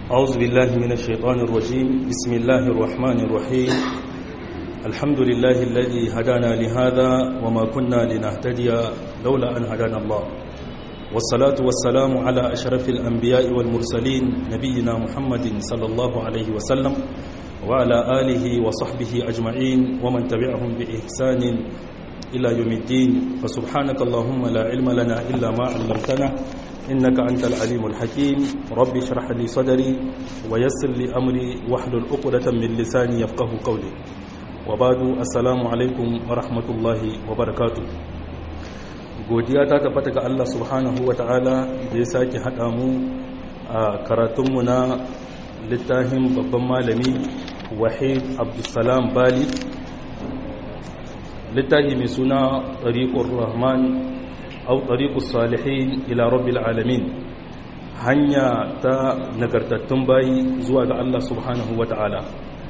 أعوذ بالله من الشيطان الرجيم بسم الله الرحمن الرحيم الحمد لله الذي هدانا لهذا وما كنا لنهتدي لولا أن هدانا الله والصلاة والسلام على أشرف الأنبياء والمرسلين نبينا محمد صلى الله عليه وسلم وعلى آله وصحبه أجمعين ومن تبعهم بإحسان إلى يوم الدين فسبحانك اللهم لا علم لنا إلا ما علمتنا إنك أنت العليم الحكيم رب اشرح لي صدري ويسر لي أمري واحلل عقدة من لساني يفقه قولي وبعد السلام عليكم ورحمة الله وبركاته godiya ta tabbata ga Allah subhanahu wa ta'ala da ya sake haɗa mu a karatunmu na littafin babban malami wahid abdulsalam bali littafi mai suna ɗariƙun rahman au ɗariƙun salihin ila rabbil alamin hanya ta nagartattun bayi zuwa ga Allah subhanahu wa ta'ala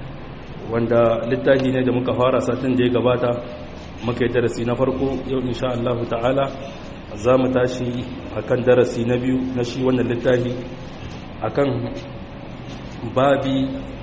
wanda littafi ne da muka fara satin da ya gabata muka yi darasi na farko yau insha Allah ta'ala za mu tashi akan darasi na biyu na shi wannan littafi akan babi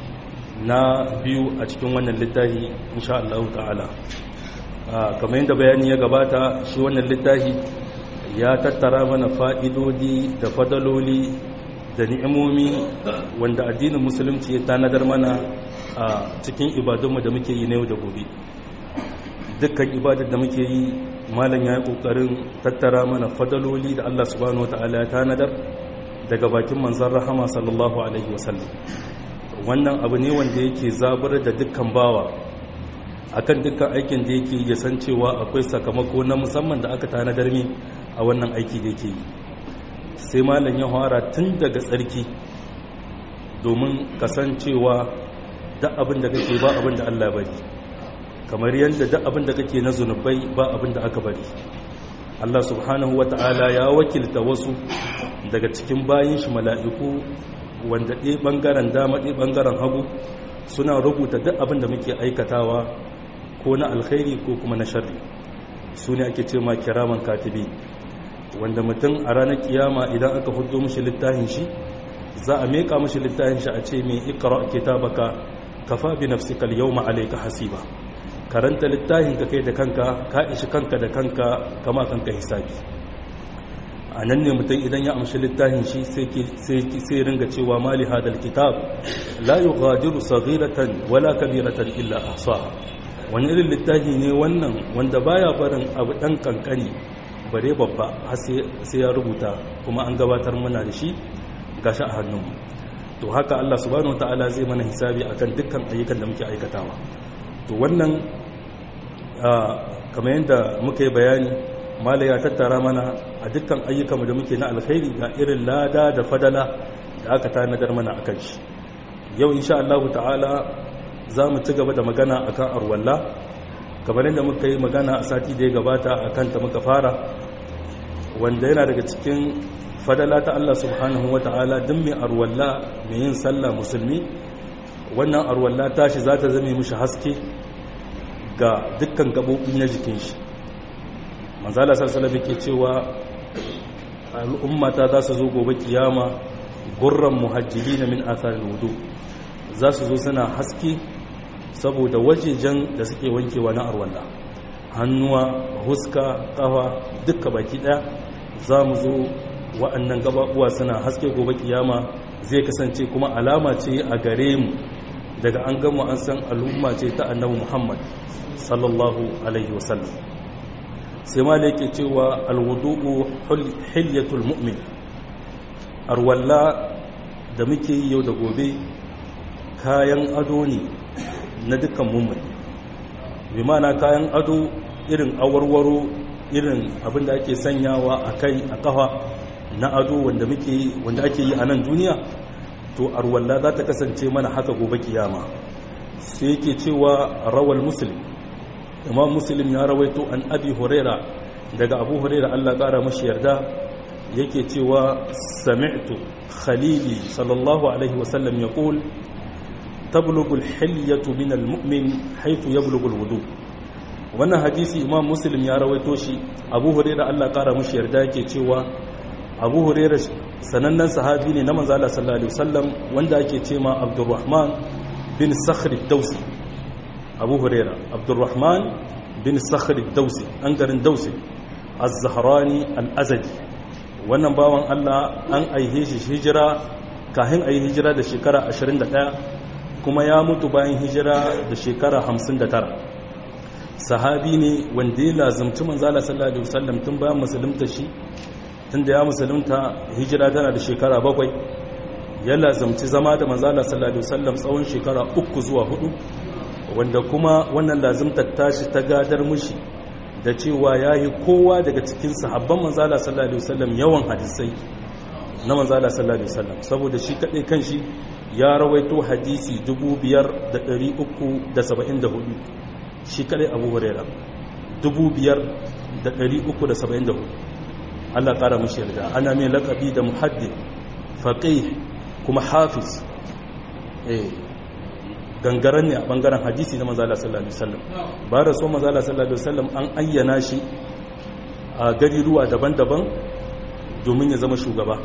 na biyu a cikin wannan littafi insha Allah ta'ala kamar yadda bayani ya gabata shi wannan littafi ya tattara mana fa'idodi da fadaloli da ni'imomi wanda addinin musulunci ya tanadar mana a cikin ibadunmu da muke yi na yau da gobe dukkan ibadar da muke yi malam ya yi ƙoƙarin tattara mana fadaloli da Allah subhanahu wa ta'ala ya tanadar daga bakin manzan rahama sallallahu alaihi wasallam wannan abu ne wanda yake zabar da dukkan bawa akan dukkan aikin da yake ya san cewa akwai sakamako na musamman da aka tanadar mi a wannan aiki da yake yi sai malam ya fara tun daga tsarki domin kasancewa duk abin da kake ba abin da Allah bari kamar yadda duk abin da kake na zunubai ba abin da aka bari Allah subhanahu wa ta'ala ya wakilta wasu daga cikin bayin shi mala'iku wanda ɗaya ɓangaren dama ɗaya ɓangaren hagu suna rubuta duk abin da muke aikatawa ko na alkhairi ko kuma na sharri su ne ake ce ma kiraman katibi wanda mutum a ranar kiyama idan aka hudu mashi littafin shi za a meka mashi littafin shi a ce mai ikra kitabaka kafa bi nafsika al-yawma alayka hasiba karanta littafin ka kai da kanka ka ishi kanka da kanka kama kanka hisabi a nan ne mutum idan ya amshi littafin shi sai ringa cewa mali hadal kitab la yughadiru saghiratan wala kabiratan illa ahsaha wani irin littafi ne wannan wanda baya barin abu dan kankani bare babba har sai ya rubuta kuma an gabatar mana da shi gashi a hannunmu to haka Allah subhanahu wataala zai mana hisabi akan dukkan ayyukan da muke aikatawa to wannan kamar yadda muka yi bayani mala ya tattara mana a dukkan ayyukanmu da muke na alkhairi ga irin lada da fadala da aka tanadar mana a kan shi yau insha Allah ta'ala za mu ci gaba da magana akan arwalla kamar yadda muka yi magana a sati da ya gabata a kanta muka fara wanda yana daga cikin fadala ta Allah subhanahu wa ta'ala duk mai arwalla mai yin sallah musulmi wannan arwalla tashi za ta zame mishi haske ga dukkan gaɓoɓi na jikin shi manzala sarsalabi ke cewa al'ummata za su zo gobe kiyama gurran muhajjili na min athar wudu za su zo suna haske saboda wajejen da suke wankewa na arwalla hannuwa huska kafa dukka baki daya za mu zo wa'annan gabaɓuwa suna haske gobe kiyama zai kasance kuma alama ce a gare mu daga an gama an san al'umma ce ta annabi muhammad sallallahu alaihi wasallam sai ma da yake cewa alwudu'u hilyatul mu'min arwalla da muke yi yau da gobe kayan ado ne na dukkan mummun bi mana kayan ado irin awarwaro irin abinda ake sanyawa a kai a kafa na ado wanda muke wanda ake yi a nan duniya to arwalla za ta kasance mana haka gobe kiyama sai yake cewa rawal muslim imam muslim ya rawaito an abi huraira daga abu huraira Allah kara mashi yarda yake cewa sami'tu khalili sallallahu alaihi wasallam yaqul tablughu al-hilyatu min al-mu'min haythu yablughu al-wudu wannan hadisi imam muslim ya rawaito shi abu huraira Allah kara mashi yarda yake cewa abu huraira sanannen sahabi ne na manzala sallallahu alaihi wasallam wanda ake ce ma abdurrahman bin sakhri dausi abu huraira abdurrahman bin sakhri dausi an garin dausi az-zahrani al-azadi wannan bawan Allah an aihe shi hijira kafin ayi hijira da shekara 21 kuma ya mutu bayan hijira da shekara 59 sahabi ne wanda ya lazumci manzala sallallahu alaihi wasallam tun bayan musulunta shi tunda ya musulunta hijira tana da shekara bakwai ya lazumci zama da manzala sallallahu alaihi wasallam tsawon shekara uku zuwa hudu wanda kuma wannan lazumtar tashi ta gadar mushi da cewa yayi kowa daga cikin sahabban manzala sallallahu alaihi wasallam yawan hadisai na manzala sallallahu alaihi wasallam saboda shi kadai kanshi ya rawaito hadisi 5374 shi kadai Abu Hurairah 5374 Allah ƙara mushi yarda ana mai laƙabi da muhaddin faƙih kuma hafiz eh gangaren ne a ɓangaren hadisi na manzala sallallahu alaihi wasallam ba da so manzala sallallahu alaihi wasallam an ayyana shi a gari ruwa daban-daban domin ya zama shugaba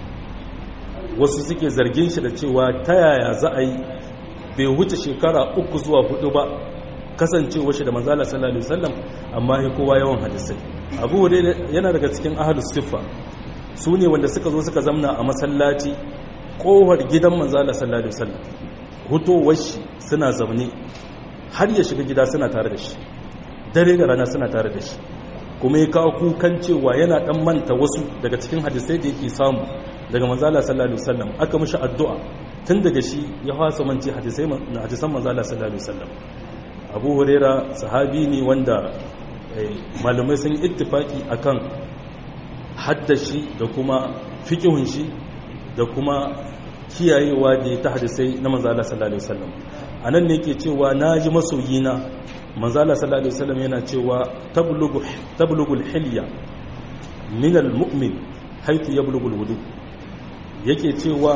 wasu suke zargin shi da cewa ta yaya za a yi bai wuce shekara uku zuwa hudu ba kasancewa shi da manzala sallallahu alaihi wasallam amma ya kowa yawan hadisai abu hure yana daga cikin ahalus siffa su ne wanda suka zo suka zamna a masallaci kohar gidan manzala sallallahu alaihi wasallam hutowar shi suna zaune har ya shiga gida suna tare da shi dare da rana suna tare da shi kuma ya kawo kukan cewa yana dan manta wasu daga cikin hadisai da yake samu daga manzala sallallahu alaihi wasallam aka mishi addu'a tun daga shi ya fasa manci hadisai hadisan manzala sallallahu alaihi wasallam abu huraira sahabi ne wanda malamai sun ittifaki akan haddashi da kuma fikihun shi da kuma kiyayewa da ya ta hadisai na manzala sallallahu alaihi wasallam anan ne yake cewa naji masoyina manzala sallallahu alaihi wasallam yana cewa tablughu tablughul hilya min almu'min haythu yablughu alwudu yake cewa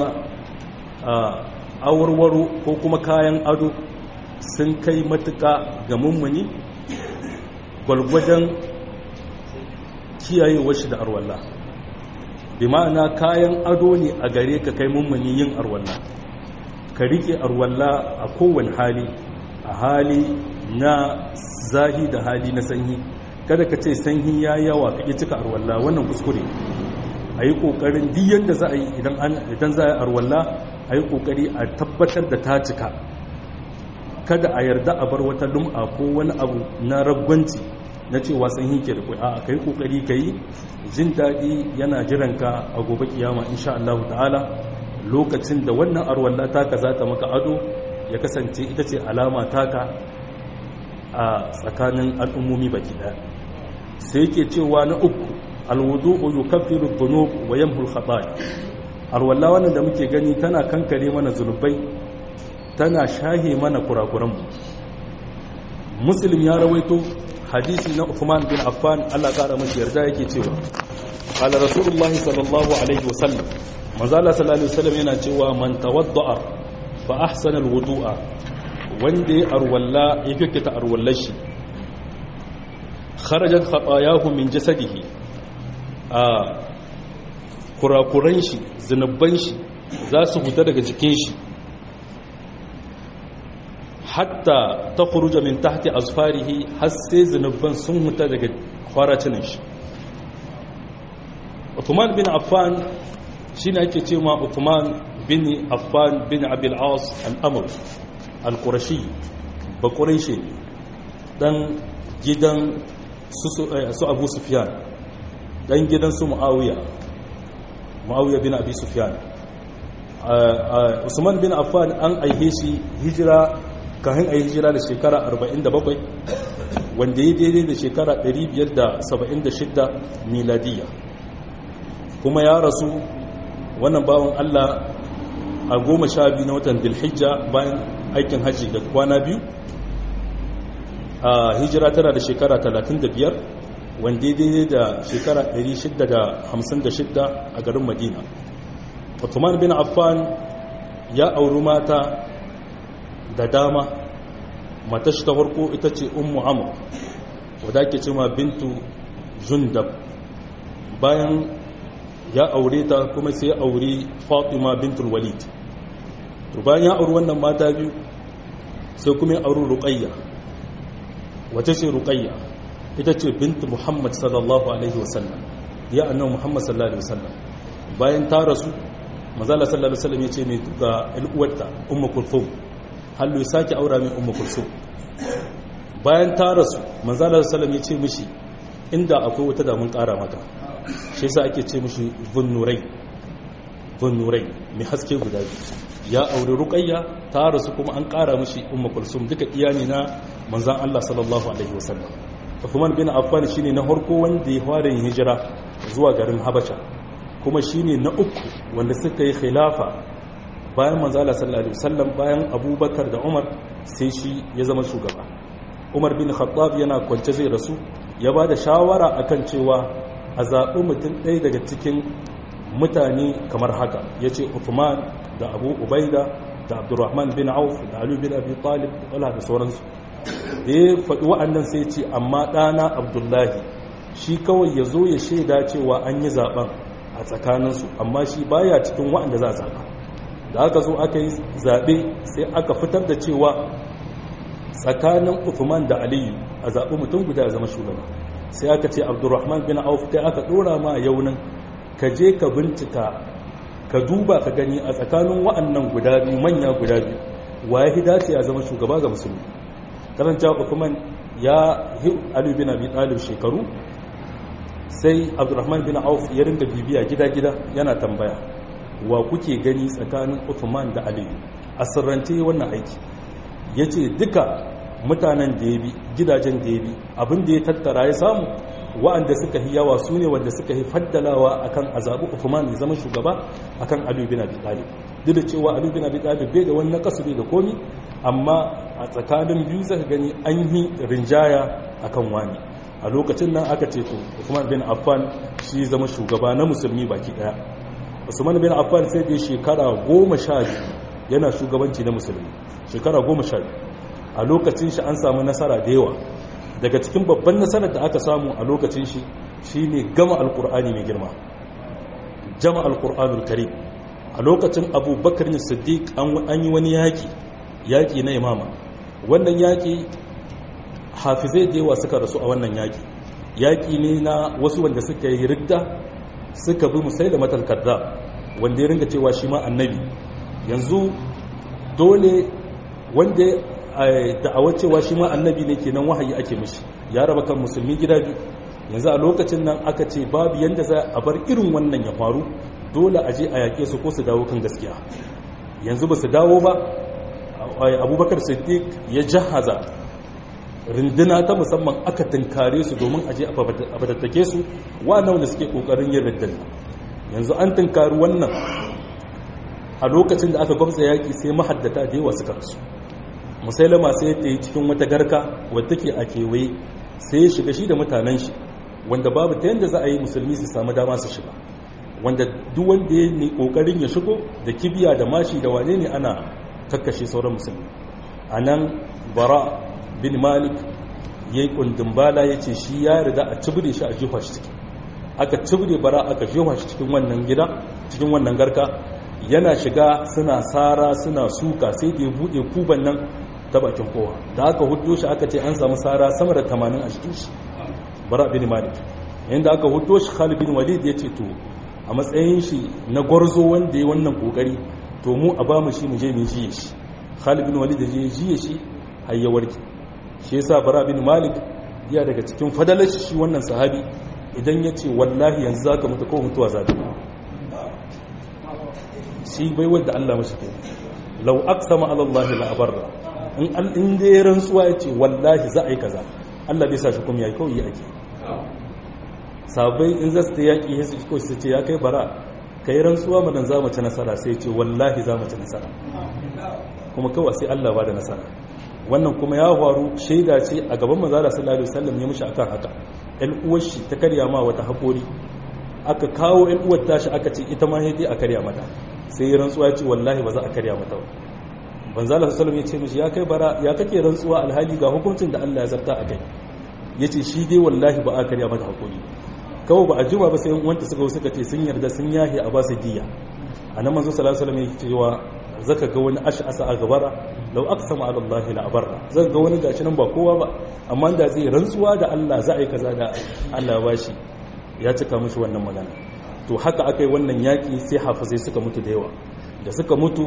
awarwaro ko kuma kayan ado sun kai matuka ga mummuni gwalgwadon kiyayewa shi da arwalla bi ma'ana kayan ado ne a gare ka kai mummuni yin arwalla ka rike arwalla a kowane hali a hali na zahi da hali na sanyi kada ka ce sanyi ya yawa ka cika arwalla wannan kuskure a yi ƙoƙarin diyan da za a yi idan za a yi arwalla a yi ƙoƙari a tabbatar da ta cika kada a yarda a bar wata lum'a ko wani abu na ragwanci na cewa sanyi ke da kwai a kai ƙoƙari ka yi jin daɗi yana jiranka a gobe kiyama insha Allah ta'ala lokacin da wannan arwalla taka za ta maka ado ya kasance ita ce alama taka a tsakanin al'ummomi baki ɗaya sai yake cewa na uku alwudu'u yukaffiru dhunub wa yamhu al-khataya arwalla wannan da muke gani tana kankare mana zunubai tana shahe mana kurakuran mu muslim ya rawaito hadisi na Uthman bin Affan Allah kara mashi yarda yake cewa qala rasulullah sallallahu alaihi wasallam manzo Allah sallallahu alaihi wasallam yana cewa man tawadda'a fa ahsana alwudu'a wanda ya arwalla ya kyakkata arwallar shi kharajat khatayahu min jasadihi a kurakuran shi zinubban shi za su huta daga jikin shi hatta ta kuruja min tahti azfarihi har sai zinubban sun huta daga kwaracinin shi Uthman bin Affan shi ne ake ce ma Uthman bin Affan bin Abil As al-Amr al-Qurashi ba Quraishi dan gidan su Abu Sufyan dan gidan su Muawiya Muawiya bin Abi Sufyan Usman bin Affan an aihe shi hijira kafin ayi hijira da shekara 47 wanda ya daidai da shekara 576 miladiya kuma ya rasu wannan bawan Allah a goma sha biyu na watan dilhijja bayan aikin hajji da kwana biyu a hijira tana da shekara 35 wanda daidai da shekara 656 a garin madina Uthman bin Affan ya auri mata da dama matashi ta farko ita ce ummu amur wadda ake cewa bintu zundab bayan ya aure ta kuma sai ya aure fatima bintul walid to bayan ya auri wannan mata biyu sai kuma ya auri ruqayya wace ce ruqayya ita ce bintu muhammad sallallahu alaihi wasallam ya annabi muhammad sallallahu alaihi wasallam bayan ta rasu manzala sallallahu alaihi wasallam ya ce mai ga al'uwarta ummu kulthum hallu ya sake aura mai ummu kulthum bayan ta rasu manzala sallallahu alaihi wasallam ya ce mishi inda akwai wata damun kara maka shi yasa ake ce mishi zunnurai zunnurai mai haske guda biyu ya aure ruqayya ta rasu kuma an kara mishi ummu kulsum duka iyani na manzan Allah sallallahu alaihi wasallam Uthman bin Affan shine na farko wanda ya fara yin hijira zuwa garin Habasha kuma shine na uku wanda suka yi khilafa bayan manzan Allah sallallahu alaihi wasallam bayan Abubakar da Umar sai shi ya zama shugaba Umar bin Khattab yana kwance zai rasu ya ba da shawara akan cewa a zaɓi mutum ɗaya daga cikin mutane kamar haka ya ce Uthman da Abu Ubaida da Abdurrahman bin Auf da Ali bin Abi Talib da da sauransu da ya faɗi wa'annan sai ce amma ɗana Abdullahi shi kawai ya zo ya shaida cewa an yi zaɓen a tsakaninsu amma shi baya cikin wa'anda za a zaɓa da aka zo aka yi zaɓe sai aka fitar da cewa tsakanin Uthman da Aliyu a zaɓi mutum guda ya zama shugaba sai aka ce Abdurrahman bin Auf kai aka ɗora ma yaunin ka je ka bincika ka duba ka gani a tsakanin wa'annan guda biyu manya guda biyu waye hidace ya zama shugaba ga musulmi karanta Uthman ya hi Ali bin Abi Talib shekaru sai Abdurrahman bin Auf ya ringa bibiya gida-gida yana tambaya wa kuke gani tsakanin Uthman da Ali a sirrance wannan aiki yace duka mutanen da ya bi gidajen da ya bi abin da ya tattara ya samu wa'anda suka yi yawa su ne wanda suka yi faddalawa akan azabu Uthman ya zama shugaba akan Ali bin Abi Talib duk da cewa Ali bin Abi Talib bai da wani nakasu bai da komi amma a tsakanin biyu zaka gani an yi rinjaya akan wani a lokacin nan aka ce to Uthman bin Affan shi zama shugaba na musulmi baki daya Usman bin Affan sai da shekara goma sha biyu yana shugabanci na musulmi shekara goma sha biyu a lokacin shi an samu nasara da yawa daga cikin babban nasarar da aka samu a lokacin shi shine gama alkur'ani mai girma jama alkur'anul karim a lokacin abubakar ne siddiq an yi wani yaki yaki na imama wannan yaki hafizai da yawa suka rasu a wannan yaki yaki ne na wasu wanda suka yi ridda suka bi musaila matal kadda wanda ya ringa cewa shi ma annabi yanzu dole wanda da'awar cewa shi ma annabi ne kenan wahayi ake mishi ya raba kan musulmi gida biyu yanzu a lokacin nan aka ce babu yanda za a bar irin wannan ya faru dole a je a yaƙe su ko su dawo kan gaskiya yanzu ba su dawo ba abubakar siddiq ya jahaza rinduna ta musamman aka tunkare su domin a je a fatattake su wa'annan wanda suke ƙoƙarin yin rindan yanzu an tunkari wannan a lokacin da aka gwamza yaƙi sai mahaddata da yawa suka rasu musailama sai ta yi cikin wata garka wadda ke a kewaye sai ya shiga shi da mutanen shi wanda babu ta yadda za a yi musulmi su samu dama su shiga wanda duk wanda ya ne kokarin ya shigo da kibiya da mashi da wane ne ana kakkashe sauran musulmi a nan bara bin malik ya yi kundin bala ya ce shi ya riga a cibire shi a jefa shi ciki aka cibire bara aka jefa shi cikin wannan gida cikin wannan garka yana shiga suna sara suna suka sai da ya buɗe kuban nan ta bakin kowa da aka hudo shi aka ce an samu sara sama da tamanin a cikin shi bara bin malik yadda aka hudo shi khalid bin walid ya ce to a matsayin shi na gwarzo wanda ya wannan kokari to mu a ba mu shi mu je mu jiye shi khalid bin walid ya je jiye shi har ya warke shi yasa bara bin malik ya daga cikin fadalar shi wannan sahabi idan ya ce wallahi yanzu zaka mutu ko mutuwa zaka shi bai wadda Allah mashi ke lau aqsama ala Allah la abarra in al in da ya rantsuwa ya ce wallahi za a yi kaza Allah bai sa shi kuma yayi kawai ake sabai in za su ta yaki sai su ko su ce ya kai bara kai rantsuwa madan za mu ci nasara sai ya ce wallahi za mu ci nasara kuma kawai sai Allah ba da nasara wannan kuma ya faru shaida ce a gaban manzo Allah sallallahu alaihi wasallam ya mushi akan haka ɗan uwar shi ta karya ma wata hakori aka kawo ɗan uwar tashi aka ce ita ma sai a karya mata sai ya rantsuwa ya ce wallahi ba za a karya mata ba banzala sallam ya ce mishi ya kai bara ya kake rantsuwa alhali ga hukuncin da Allah ya zarta a kai ya ce shi dai wallahi ba a karya mata hakuri kawai ba a juma ba sai yan uwanta suka suka ce sun yarda sun yahe a ba su diya anan manzo sallallahu alaihi wasallam yake cewa zaka ga wani ash'asa a gabara law aqsama ala allahi la abarra zaka ga wani gashi nan ba kowa ba amma da zai rantsuwa da Allah za a yi kaza da Allah ba shi ya cika mushi wannan magana to haka akai wannan yaki sai hafizai suka mutu da yawa da suka mutu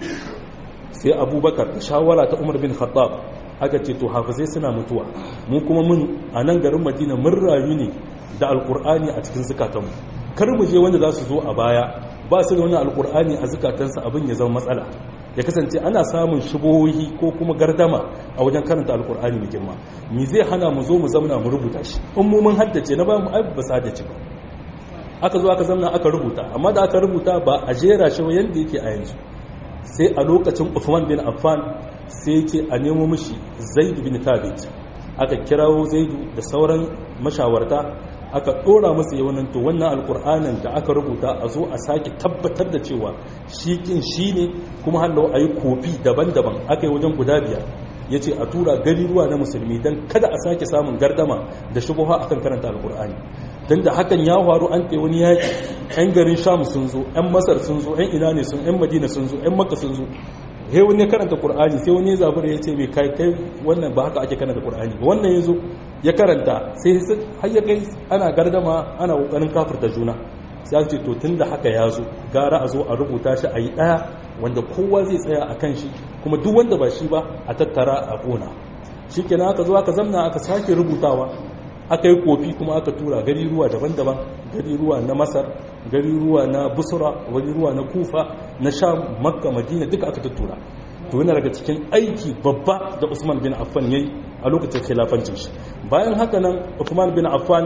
sai abubakar da shawara ta umar bin khattab aka ce to hafizai suna mutuwa mu kuma mun a nan garin madina mun rayu ne da alkur'ani a cikin zukatanmu kar mu je wanda za su zo a baya ba su da wani alkur'ani a zukatansa abin ya zama matsala ya kasance ana samun shubohi ko kuma gardama a wajen karanta alkur'ani mai girma me zai hana mu zo mu zamna mu rubuta shi in mu mun haddace na ba mu ai ba haddace ba aka zo aka zamna aka rubuta amma da aka rubuta ba a jera shi yanda yake a yanzu sai a lokacin Uthman bin Affan sai yake a nemo mishi Zaid bin Thabit aka kirawo Zaidu da sauran mashawarta aka dora masa yawanin to wannan alkur'anin da aka rubuta a zo a sake tabbatar da cewa shi kin shi ne kuma hallo a yi kofi daban-daban aka yi wajen guda biyar ya ce a tura gari ruwa na musulmi don kada a sake samun gardama da shubuha akan karanta alkur'ani don da hakan ya faru an kai wani yaƙi 'yan garin sham sun zo 'yan masar sun zo 'yan ina ne sun 'yan madina sun zo 'yan makka sun zo sai wani ya karanta qur'ani sai wani ya zabura ya ce mai kai kai wannan ba haka ake karanta qur'ani ba wannan ya zo ya karanta sai har ya kai ana gardama ana kokarin kafirta juna sai aka ce to tunda haka ya zo gara a zo a rubuta shi a yi ɗaya wanda kowa zai tsaya a kan shi kuma duk wanda ba shi ba a tattara a ƙona shi kenan aka zo aka zamna aka sake rubutawa aka yi kofi kuma aka tura gari ruwa daban-daban gari ruwa na masar gari ruwa na busra gari ruwa na kufa na sham makka madina duka aka tattura to yana daga cikin aiki babba da usman bin affan yayi a lokacin khilafancin shi bayan haka nan usman bin affan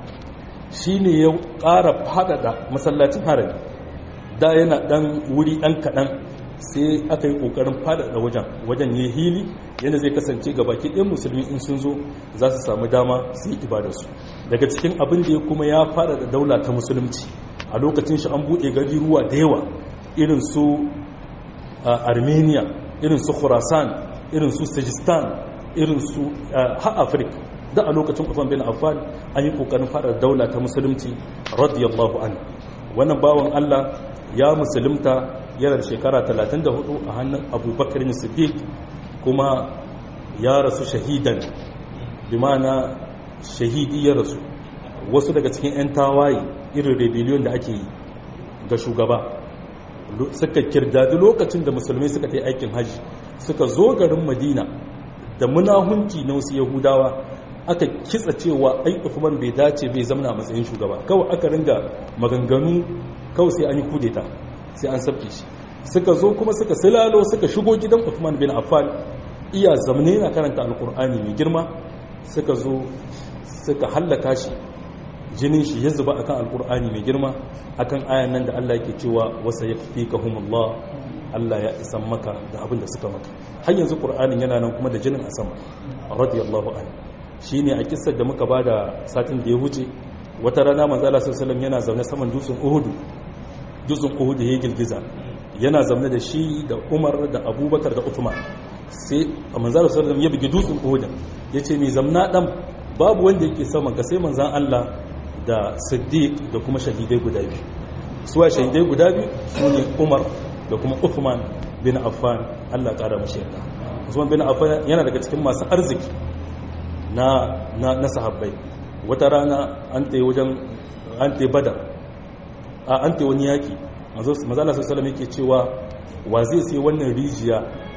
shine ya ƙara faɗaɗa masallacin harami da yana ɗan wuri ɗan kaɗan sai aka yi ƙoƙarin faɗaɗa wajen wajen ya hili yadda zai kasance ga baki ɗin musulmi in sun zo za su samu dama su yi ibadarsu daga cikin abin da ya kuma ya faɗaɗa daula ta musulunci a lokacin shi an buɗe gari ruwa da yawa irin su armenia irin su khurasan irin su sajistan irin su ha afirka da a lokacin Uthman bin Affan an yi kokarin fara daula ta musulunci radiyallahu anhu wannan bawan Allah ya musulunta yana da shekara 34 a hannun Abubakar Siddiq kuma ya rasu shahidan bi ma'ana shahidi ya rasu wasu daga cikin 'yan tawaye irin rebellion da ake yi ga shugaba suka kirdadi lokacin da musulmai suka ta aikin hajji suka zo garin madina da munahunci na wasu yahudawa aka kitsa cewa ai Uthman bai dace bai zama a matsayin shugaba kawai aka ringa maganganu kawai sai an yi kudeta sai an sabke shi suka zo kuma suka silalo suka shigo gidan Uthman bin Affan iya zamne na karanta alkur'ani mai girma suka zo suka hallaka shi jinin shi ya zuba akan alkur'ani mai girma akan ayan nan da Allah yake cewa wasa yakfikahumullah Allah ya isan maka da abin da suka maka har yanzu qur'anin yana nan kuma da jinin a sama radiyallahu anhu shi ne a kisar da muka ba da satin da ya wuce wata rana manzala sassalam yana zaune saman dutsen uhudu dutsen uhudu ya girgiza yana zaune da shi da umar da abubakar da uthman sai a manzala sassalam ya bugi dutsen uhudu ya ce mai zamna dan babu wanda yake saman ka sai manzan allah da siddiq da kuma shahidai guda biyu suwa shahidai guda biyu su ne umar da kuma uthman bin affan allah kara mashi yarda usman bin affan yana daga cikin masu arziki na, na, na sahabbai wata rana an ta wajen an ta badar a an ta wani yaki mazala sassalam yake cewa wa zai sai wannan rijiya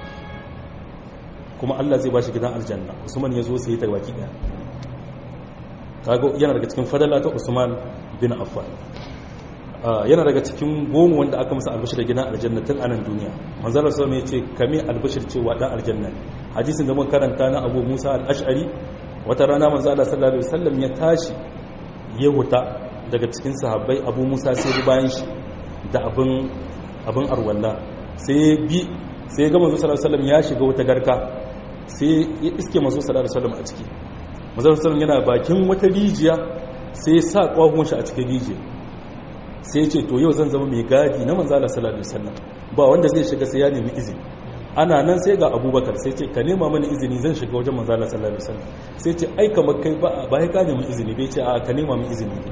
kuma allah zai ba shi gidan aljanna usman ya zo sai ta baki daya kaga yana daga cikin fadala ta usman bin affan yana daga cikin goma wanda aka masa albashir da gidan aljanna tun anan duniya manzala sassalam ya ce kame albashir cewa dan aljanna hadisin da mun karanta na abu musa al-ash'ari wata rana manzo Allah sallallahu alaihi wasallam ya tashi ya huta daga cikin sahabbai Abu Musa sai ya bayan shi da abin abin arwalla sai bi sai ga manzo sallallahu alaihi wasallam ya shiga wata garka sai ya iske manzo sallallahu alaihi wasallam a ciki manzo sallallahu alaihi yana bakin wata rijiya sai ya sa kwahon shi a cikin rijiya sai ya ce to yau zan zama mai gadi na manzo Allah sallallahu alaihi wasallam ba wanda zai shiga sai ya nemi izini ana nan sai ga abubakar sai ce ka nema mana izini zan shiga wajen manzala sallallahu alaihi wasallam sai ce ai kamar kai ba ba ka nemi izini bai ce a ka nema min izini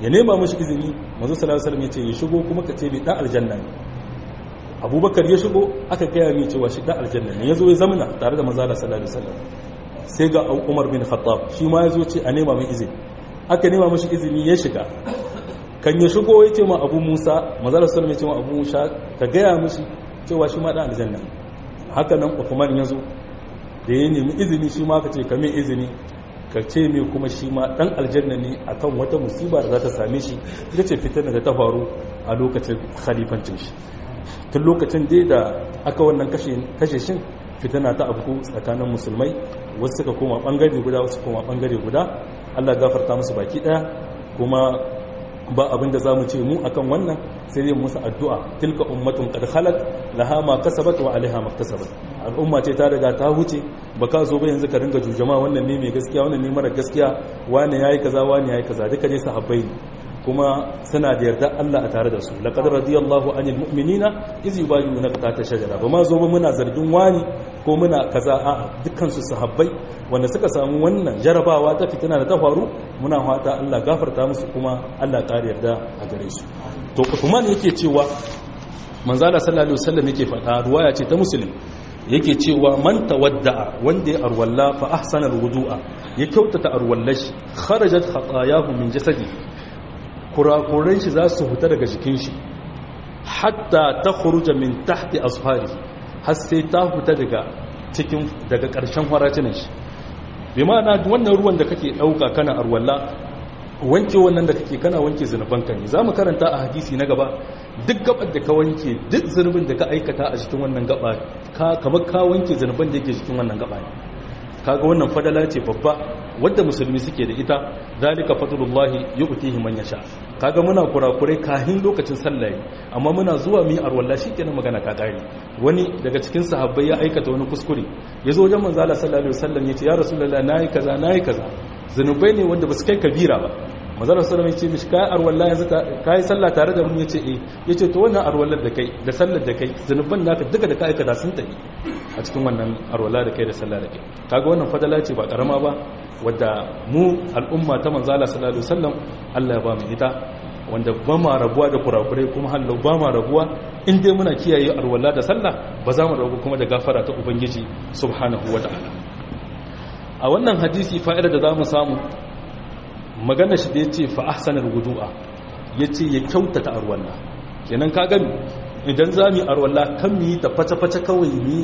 ya nema mashi izini manzo sallallahu alaihi wasallam ya ce ya shigo kuma ka ce bai dan aljanna ne abubakar ya shigo aka gaya mai cewa shi dan aljanna ne yazo ya zamana tare da manzo sallallahu alaihi wasallam sai ga umar bin khattab shi ma yazo ce a nema mai izini aka nema mashi izini ya shiga kan ya shigo ya ce ma abu musa manzo sallallahu alaihi wasallam ya ce ma abu musa ka gaya mishi cewa shi ma dan aljanna haka nan uthman yazo da ya nemi izini shi ma ka ce ka mai izini ka ce mai kuma shi ma dan aljanna ne akan wata musiba da za ta same shi ita ce fitar da ta faru a lokacin khalifancin shi tun lokacin dai da aka wannan kashe shin fitana ta abu tsakanin musulmai wasu suka koma bangare guda wasu koma bangare guda Allah gafarta musu baki daya kuma ba abin da zamu ce mu akan wannan sai dai musu addu'a tilka ummatun qad khalat laha ma kasabat wa alaiha ma kasabat al'umma ce ta riga ta huce baka zo ba yanzu ka ringa jujama wannan ne mai gaskiya wannan ne mara gaskiya wani yayi kaza wani yayi kaza duka dai sahabbai ne kuma suna da yarda Allah a tare da su laqad radiyallahu anil mu'minina iz yubayyi'unaka tahta shajara ba ma zo ba muna zargin wani ko muna kaza a dukkan su sahabbai wanda suka samu wannan jarabawa ta fitina da ta faru muna fata Allah gafarta musu kuma Allah ƙara yarda a gare su to Uthman yake cewa manzo Allah sallallahu alaihi wasallam yake faɗa ruwaya ce ta muslim yake cewa man tawadda'a wanda ya arwalla fa ahsana alwudu'a ya kyautata arwallashi kharajat khatayahu min jasadi kurakuran shi za su fita daga jikin shi hatta ta khuruja min tahti asfari har sai ta fita daga cikin daga ƙarshen haracinan shi bi ma'ana wannan ruwan da kake ɗauka kana arwalla wanke wannan da kake kana wanke zunubanka ne za mu karanta a hadisi na gaba duk gabar da ka wanke duk zunubin da ka aikata a cikin wannan gaba kamar ka wanke zunuban da yake cikin wannan gaba ne kaga wannan fadala ce babba wadda musulmi suke da ita zalika fadlullahi yu'tihi man yasha kaga muna kurakurai kahin lokacin sallah amma muna zuwa mi arwalla shikenan magana ta kare wani daga cikin sahabbai ya aikata wani kuskure yazo wajen manzo Allah sallallahu alaihi wasallam yace ya rasulullah nayi kaza nayi kaza zanubai ne wanda basu kai kabira ba manzo Allah sallallahu alaihi wasallam yace mishi kai arwalla yanzu kai sallah tare da mu yace eh yace to wannan arwallar da kai da sallar da kai zanuban naka duka da ka aikata sun tafi a cikin wannan arwala da kai da sallah da kai kaga wannan fadala ce ba karama ba wadda mu al'umma ta manzala sallallahu alaihi wasallam Allah ya ba mu ita wanda ba ma rabuwa da kurakurai kuma hallau ba ma rabuwa in dai muna kiyaye arwala da sallah ba za mu rabu kuma da gafara ta ubangiji subhanahu wataala a wannan hadisi fa'ida da zamu samu magana shi da yace fa ahsanal wudu'a yace ya kyautata arwala kenan ka gani idan zamu arwala kan mu yi ta fata-fata kawai ni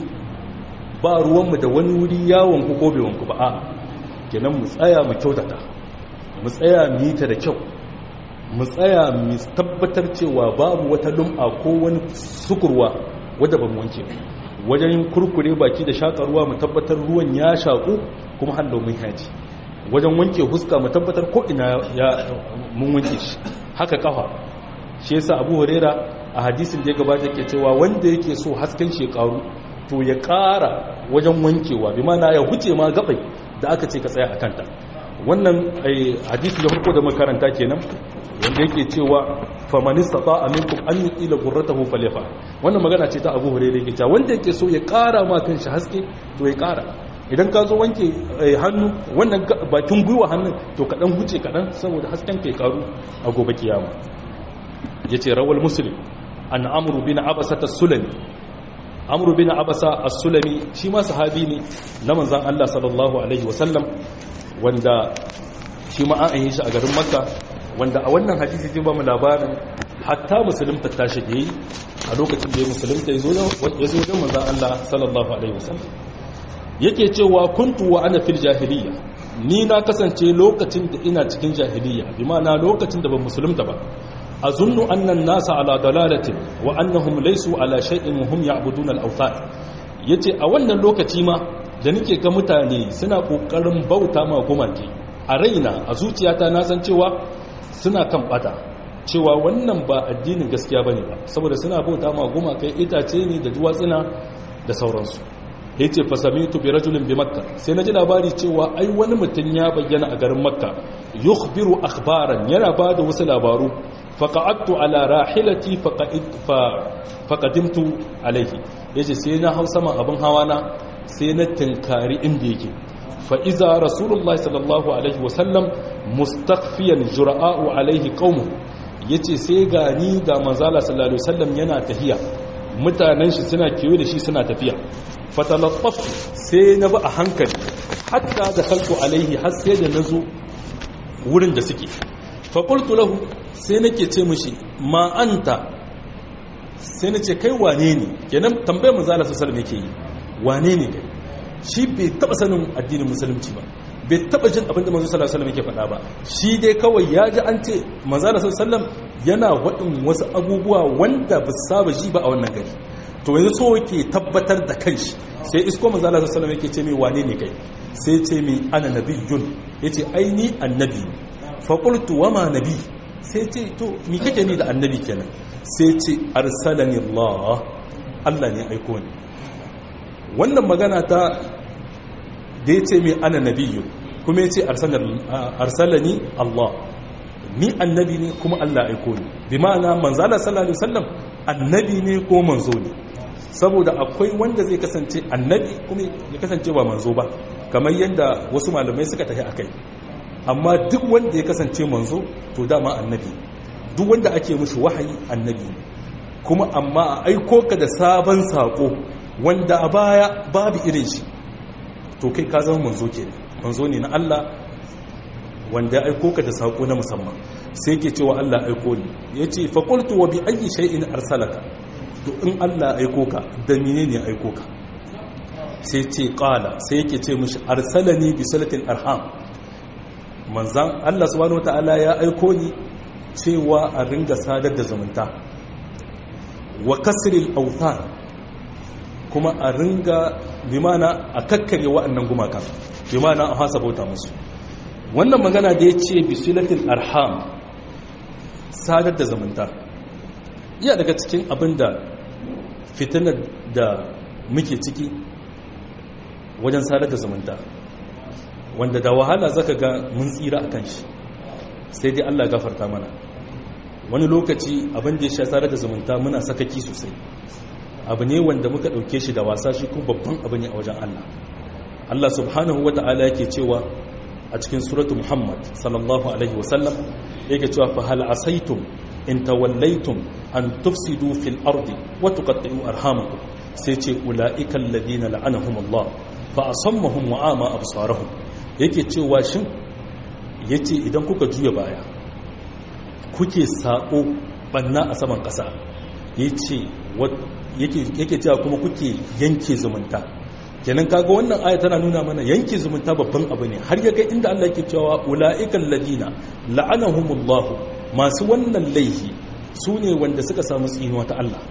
ba ruwanmu da wani wuri yawon ku ko bai wanku ba a kenan mu tsaya mu kyautata mu tsaya mu yi ta da kyau mu tsaya mu tabbatar cewa babu wata lum'a ko wani sukurwa wadda ba mu wanke wajen kurkure baki da shaƙa ruwa mu tabbatar ruwan ya shaƙu kuma hallo mun haji wajen wanke huska mu tabbatar ko ina ya mun wanke shi haka kafa shi yasa Abu Huraira a hadisin da ya gabata yake cewa wanda yake so hasken shekaru to ya ƙara wajen wankewa bi mana ya huce ma gabai da aka ce ka tsaya a kanta wannan hadisi da farko da makaranta kenan wanda yake cewa famanista ta aminkum an yi ila gurratahu falefa wannan magana ce ta abu hurairu yake cewa wanda yake so ya ƙara ma kanshi haske to ya ƙara idan ka zo wanke hannu wannan bakin gwiwa hannun to kaɗan huce kaɗan saboda hasken kai karu a gobe kiyama ya ce rawal muslim an amuru bin abasata sulami amru bin abasa as-sulami shi ma sahabi ne na manzon Allah sallallahu alaihi wasallam wanda shi ma an yi shi a garin makka wanda a wannan hadisi zai ba mu labarin hatta musulunta ta shige a lokacin da ya musulunta ya zo da manzon Allah sallallahu alaihi wasallam yake cewa kuntu wa ana fil jahiliya ni na kasance lokacin da ina cikin jahiliya bi ma'ana lokacin da ban musulunta ba azunnu anna an-nasa ala dalalatin wa annahum laysu ala shay'in wa hum ya'buduna al-awthan yace a wannan lokaci ma da nake ga mutane suna kokarin bauta ma gumaki a raina a zuciyata na san cewa suna kan bata cewa wannan ba addinin gaskiya bane ba saboda suna bauta ma gumakai itace ne da duwatsuna da sauransu yace fa samitu bi rajulin bi makka sai naji labari cewa ai wani mutum ya bayyana a garin makka yukhbiru akhbaran yana bada wasu labaru faqa'adtu ala rahilati faqadimtu alayhi yace sai na hau sama abin hawa na sai na tinkari inda yake fa iza rasulullah sallallahu alaihi wasallam mustakfiyan jura'u alaihi qaumu yace sai gani ga manzala sallallahu alaihi wasallam yana tafiya mutanen shi suna kiyo da shi suna tafiya fatalattaf sai na ba a hankali hatta da kalku alaihi har sai da nazo wurin da suke fa qultu lahu sai nake ce mishi ma anta sai nace kai wane ne kenan tambayar manzala sallallahu alaihi wasallam yake yi wane ne kai shi bai taba sanin addinin musulunci ba bai taba jin abin da manzo sallallahu alaihi wasallam yake faɗa ba shi dai kawai ya ji an ce manzo sallallahu alaihi wasallam yana waɗin wasu abubuwa wanda ba su saba ji ba a wannan gari to yanzu so yake tabbatar da kanshi sai isko manzo sallallahu alaihi wasallam yake ce mai wane ne kai sai ce mai ana nabiyyun yace ai ni annabi fa qultu wa ma nabi sai ce to ni kake ni da annabi kenan sai ce arsalani Allah Allah ne aiko ni wannan magana ta da ya ce mai ana nabiyu kuma ya ce arsalani Allah ni annabi ne kuma Allah aiko ni bi ma'ana manzala sallallahu alaihi wasallam annabi ne ko manzo ne saboda akwai wanda zai kasance annabi kuma ya kasance ba manzo ba kamar yadda wasu malamai suka tafi akai amma duk wanda ya kasance manzo to dama annabi duk wanda ake mushi wahayi annabi ne kuma amma a aiko ka da sabon sako wanda a baya babu irin shi to kai ka zama manzo ke manzo ne na Allah wanda ya aiko ka da sako na musamman sai ke cewa Allah aiko ni yace fa qultu wa bi ayyi shay'in arsalaka to in Allah aiko ka da menene aiko ka sai ce qala sai yake ce mishi arsalani bi salatil arham manzan Allah subhanahu wataala ya aiko ni cewa a ringa sadar da zumunta wa kasril awthan kuma a ringa bimana a kakkare wa'annan gumaka bimana a hasa bauta musu wannan magana da ya ce bisilatin arham sadar da zumunta iya daga cikin abin da fitinar da muke ciki wajen sadar da zumunta wanda da wahala zaka ga mun tsira a kan shi sai dai allah gafarta mana wani lokaci abin da ya sha sadar da zumunta muna sakaki sosai abu ne wanda muka ɗauke shi da wasa shi kuma babban abu ne a wajen Allah Allah subhanahu wa ta'ala yake cewa a cikin suratu Muhammad sallallahu alaihi wasallam yake cewa fa hal asaitum in tawallaitum an tufsidu fil ardi wa tuqatti'u arhamakum sai ce ulaika alladhina la'anahum Allah fa asammahum wa ama absarahum yake cewa shin yace idan kuka juya baya kuke sako banna a saman kasa yace yake cewa kuma kuke yanke zumunta kenan kaga wannan aya tana nuna mana yanke zumunta babban abu ne har ya kai inda Allah yake cewa ulaiikal ladina la'anahumullah masu wannan laifi su ne wanda suka samu tsinuwa ta Allah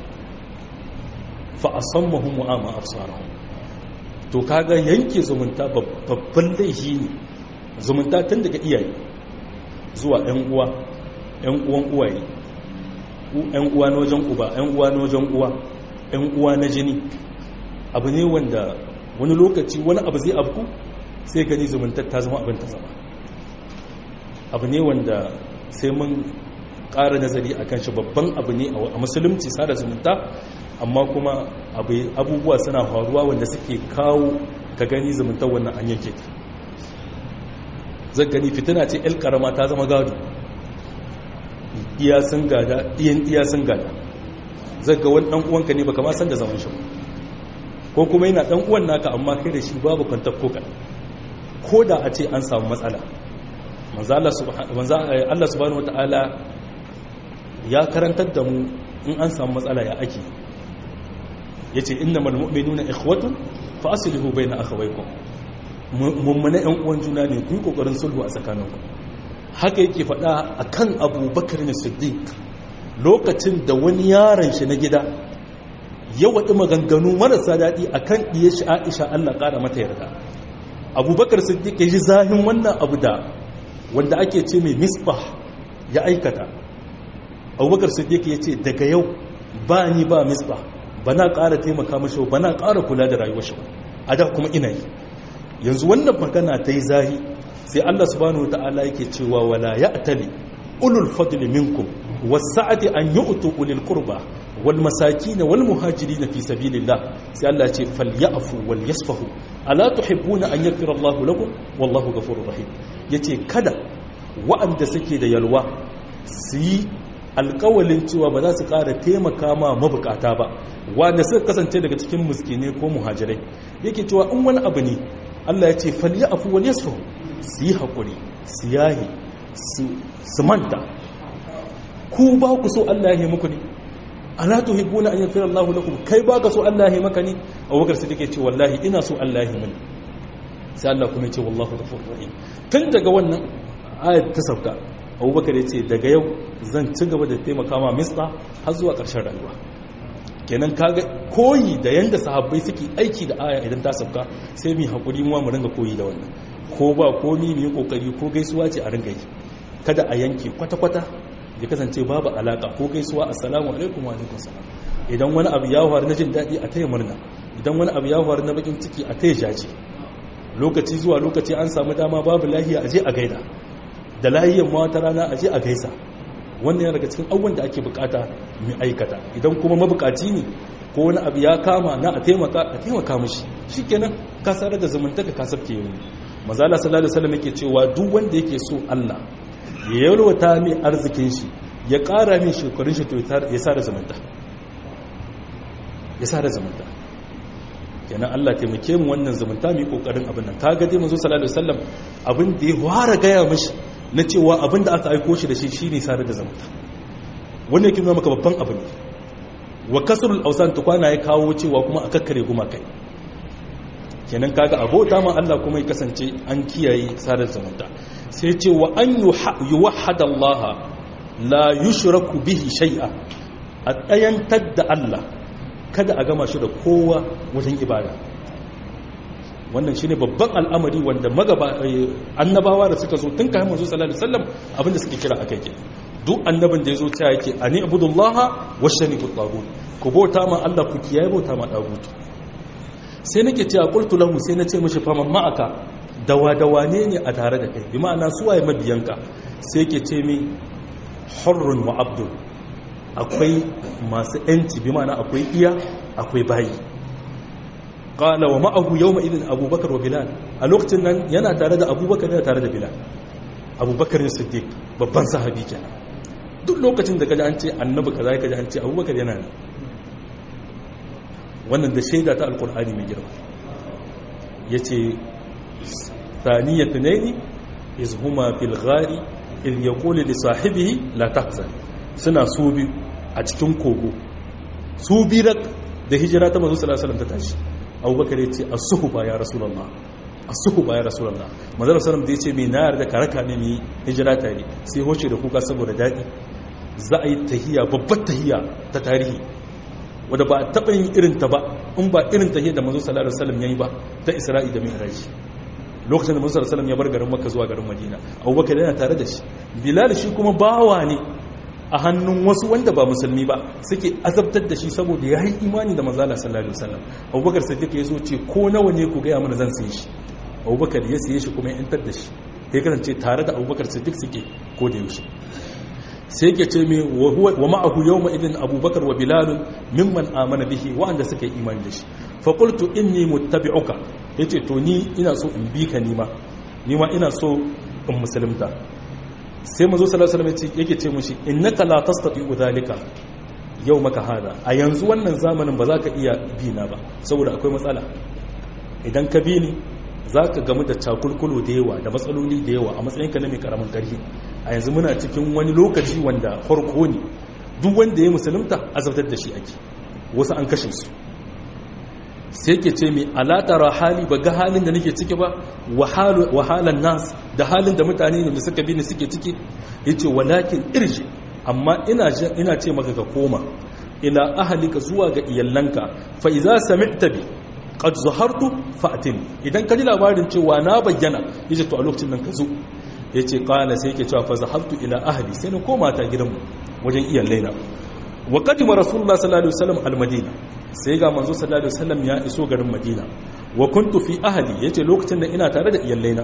fa asammahum wa ama absarahum to kaga yanke zumunta babban laifi ne zumunta tun daga iyaye zuwa ƴan uwa ƴan uwan uwaye ƴan uwa na wajen uba ƴan uwa na wajen uwa ƴan uwa na jini abu ne wanda wani lokaci wani abu zai abu sai gani zumuntar ta zama abin ta zama abu ne wanda sai mun ƙara nazari a kan shi babban abu ne a musulunci sada zumunta amma kuma abubuwa suna faruwa wanda suke kawo ka gani zumuntar wannan an yanke ta zai gani fitina ce el karama ta zama gado iya sun gada iyan iya sun gada zai ga wani ɗan uwanka ne baka ma san da zaman shi ko kuma yana ɗan uwan naka amma kai da shi babu kwantar ko kaɗan ko da a ce an samu matsala Allah subhanahu wata'ala ya karantar da mu in an samu matsala ya ake ya ce inna malmu'minu na ikhwatun fa asilihu bai na akhawaikum mummuna yan uwan juna ne ku yi kokarin sulhu a tsakaninku haka yake faɗa a kan abubakar ne siddiq lokacin da wani yaron shi na gida ya waɗi maganganu marasa daɗi a kan ɗiye shi aisha allah ƙara mata yarda abubakar siddiq ya ji zahin wannan abu da wanda ake ce mai misbah ya aikata abubakar siddiq ya ce daga yau ba ni ba misbah ba na ƙara taimaka mashi ba na ƙara kula da rayuwar shi a da kuma ina yi yanzu wannan magana ta yi zahi sai allah subhanahu wa ta'ala yake cewa wala ya atali ulul fadli minkum wasa'ati an yu'tu ulil qurba wal masakin wal muhajirin fi sabilillah sai Allah ya ce falyafu wal yasfahu ala tuhibbuna an yaghfira Allahu lakum wallahu ghafurur rahim yace kada wa'anda suke da yalwa su yi alkawalin cewa ba za su ƙara taimaka ma mabukata ba wanda suka kasance daga cikin muskine ko muhajirai yake cewa in wani abu ne Allah ya ce falya afu wal yasfu su yi haƙuri su yahi su manta ku ba ku so Allah ya yi muku ne ala tuhibbuna an yaghfira Allahu lakum kai ba ka so Allah ya yi maka ne Abubakar Siddiq ya ce wallahi ina so Allah ya yi mini sai Allah kuma ya ce wallahu ghafurur rahim tun daga wannan ayat ta sauka abubakar ya ce daga yau zan ci gaba da taimaka ma mista har zuwa ƙarshen rayuwa kenan kaga koyi da yanda sahabbai suke aiki da aya idan ta sauka sai mu haƙuri mu mu ringa koyi da wannan ko ba komi mu yi kokari ko gaisuwa ce a ringa yi kada a yanke kwata-kwata ya kasance babu alaka ko gaisuwa assalamu alaikum wa alaikum salam idan wani abu ya faru na jin daɗi a taya murna idan wani abu ya faru na bakin ciki a taya jaji lokaci zuwa lokaci an samu dama babu lahiya a je a gaida da lahiyan ma wata rana a je a gaisa wannan yana daga cikin abubuwan da ake bukata mu aikata idan kuma mabukaci ne ko wani abu ya kama na a taimaka a taimaka mishi shikenan ka sarar da zamantaka ka sabke yi manzo Allah sallallahu alaihi wasallam yake cewa duk wanda yake so Allah ya yalwata mai arzikin shi ya ƙara min shekarun shi to ya sa da zamanta ya sa da zamanta kenan Allah taimake mu wannan zamanta mu yi kokarin abin nan kaga dai manzo sallallahu alaihi wasallam abin da ya fara gaya mishi na cewa abin da aka aiko shi da shi shine sare da zamanta wannan yake nuna maka babban abu ne wa kasrul awsan tukwana ya kawo cewa kuma a kakkare gumakai kenan kaga abota ma Allah kuma ya kasance an kiyaye sare da zamanta sai ce wa an yuwahhada Allah la yushraku bihi shay'a a tsayantar da Allah kada a gama shi da kowa wajen ibada wannan shine babban al'amari wanda magaba annabawa da suka zo tun kayan manzo sallallahu alaihi wasallam abinda suke kira akai ke duk annabin da yazo ta yake ani abudullaha washani tagut ku bauta ma Allah ku kiyaye bauta ma tagut sai nake cewa qultu lahu sai nace mishi fa man ma'aka dawa dawa ne ne a tare da kai bi ma'ana su waye mabiyanka sai yake ce mi hurrun wa abdul akwai masu yanci bi ma'ana akwai iya akwai bayi qala wa ma'ahu yawma idin abubakar wa bilal a lokacin nan yana tare da abubakar yana tare da bilal abubakar ne siddiq babban sahabi kenan duk lokacin da kaji an ce annabi kaza kaji an ce abubakar yana ne wannan da shaida ta alqur'ani mai girma yace thaniyatu nayni iz huma fil ghari il yaqulu li sahibihi la tahzan suna su biyu a cikin kogo su biyu da hijira ta manzo sallallahu alaihi wasallam ta tashi abubakar ya ce as-suhba ya rasulullah as-suhba ya rasulullah manzo sallallahu da ya ce me na yarda ka raka ne mi hijira tare sai hoce da kuka saboda dadi za a yi tahiya babbar tahiya ta tarihi wanda ba a taɓa yin irin ta ba in ba irin tahiyar da manzo sallallahu alaihi wasallam yayi ba ta isra'i da mi'raj lokacin da manzo sallallahu alaihi wasallam ya bar garin makka zuwa garin madina abubakar yana tare da shi bilal shi kuma bawa ne a hannun wasu wanda ba musulmi ba suke azabtar da shi saboda ya yi imani da mazala sallallahu alaihi wasallam abubakar siddiq ya zo ce ko nawa ne ku gaya mana zan saye shi abubakar ya saye shi kuma ya yantar da shi ya kasance tare da abubakar siddiq suke ko da yaushe sai yake ce mai wa ma'ahu yawma idin abubakar wa bilal mimman amana bihi wa'anda suka yi imani da shi fa qultu inni muttabi'uka yace to ni ina so in bi ka nima nima ina so in musulunta sai mazo sallallahu alaihi wasallam yake ce mushi innaka la tastati'u dhalika yau maka hada a yanzu wannan zamanin ba za ka iya bi na ba saboda akwai matsala idan ka bi ni za ka gamu da cakulkulu da yawa da matsaloli da yawa a matsayinka na mai karamin karfi a yanzu muna cikin wani lokaci wanda farko ne duk wanda ya musulunta azabtar da shi ake wasu an kashe su sai ke ce mai alatara hali ba ga halin da nake ciki ba wahalan nas da halin da mutane ne da suka bi ni suke ciki ya ce walakin irji amma ina ce maka ka koma ila ahalika zuwa ga iyalanka fa iza sami'ta bi qad zahartu fa'tini idan ka ji labarin cewa na bayyana yace to a lokacin nan ka zo yace qala sai yake cewa fa zahabtu ila ahli sai na koma ta gidanmu wajen iyalaina wa qadima rasulullah sallallahu alaihi wasallam al-madina sai ga manzo sallallahu alaihi wasallam ya iso garin madina wa kuntu fi ahli yace lokacin da ina tare da iyalaina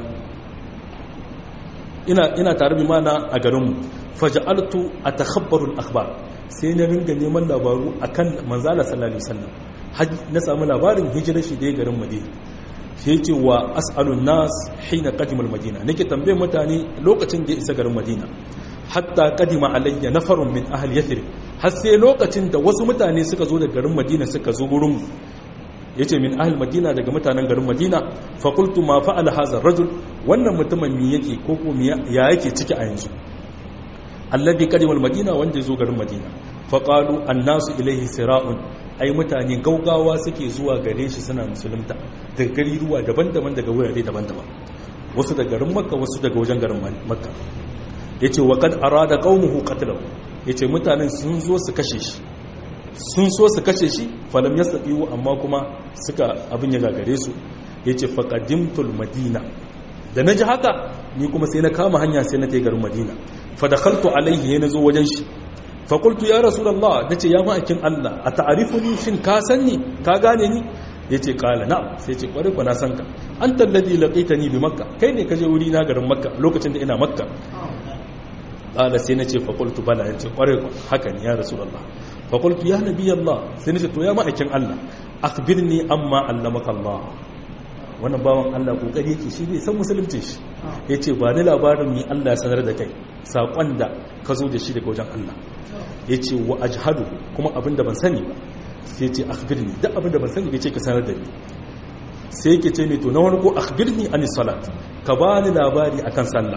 ina ina tare bi mana a garinmu faj'altu atakhabbaru al-akhbar sai na ringa neman labaru akan manzala sallallahu alaihi wasallam na samu labarin hijirar shi da garin madina sai ce wa as'alun nas hina qadima madina nake tambaye mutane lokacin da ya isa garin madina hatta qadima alayya nafarun min ahli yathrib har sai lokacin da wasu mutane suka zo daga garin madina suka zo gurin yace min ahli madina daga mutanen garin madina fa qultu ma fa'ala hadha rajul wannan mutumin me yake ko ko ya yake ciki a yanzu alladhi qadima madina wanda ya zo garin madina fa qalu annasu ilayhi sira'un ai mutane gaugawa suke zuwa gare shi suna musulunta daga gari ruwa daban-daban daga wurare daban-daban wasu daga garin makka wasu daga wajen garin makka ya ce wa kad arada qaumuhu qatlahu ya ce mutanen sun zo su kashe shi sun so su kashe shi falam yastabiu amma kuma suka abin ya gagare su ya ce faqadimtul madina da na ji haka ni kuma sai na kama hanya sai na tai garin madina fa dakhaltu alaihi ya nazo wajen shi fakultu ya rasulallah da ce ya ma'aikin Allah a ta'arifuni shin ka san ni ka gane ni ya ce kala na sai ce kwarai na san ka an talladi laƙaita ni bi makka kai ne ka je wuri na garin makka lokacin da ina makka kala sai na ce fakultu bala ya ce kwarai haka ne ya rasulallah fakultu ya nabi Allah sai na ce to ya ma'aikin Allah akhbirni amma allamaka Allah wannan bawan Allah kokari yake shi ne san musulunci shi ya ce ba ni labarin ni Allah ya sanar da kai saƙon da ka zo da shi daga wajen Allah ya ce wa ajhadu kuma abinda ban sani ba sai ce akhbirni duk abinda ban sani bai ce ka sanar da ni sai yake ce mai to na wani ko akhbirni an salat ka ba ni labari akan sallah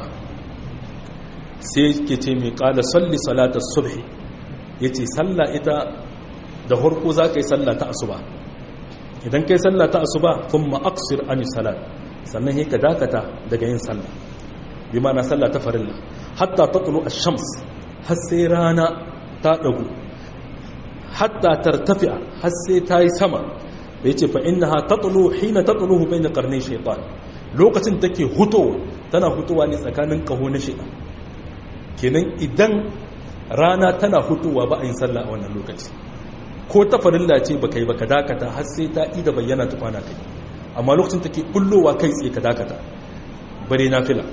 sai yake ce mai kala salli salatar subhi ya ce sallah ita da harko za ka yi sallah ta asuba idan ka yi sallah ta asuba kuma aksir an salat sannan ya ka dakata daga yin sallah bi ma na sallah ta farilla hatta tatlu ash-shams har sai rana ta dagu hatta tartafi'a har sai ta yi sama da yace fa innaha tatlu hina tatluhu bayna qarnay shaytan lokacin take hutowa tana hutowa ne tsakanin kaho na shaytan kenan idan rana tana hutowa ba a yin sallah a wannan lokaci ko ta farilla ce baka yi baka dakata har sai ta ida bayyana tukwana kai amma lokacin take bullowa kai tsaye ka dakata bare na fila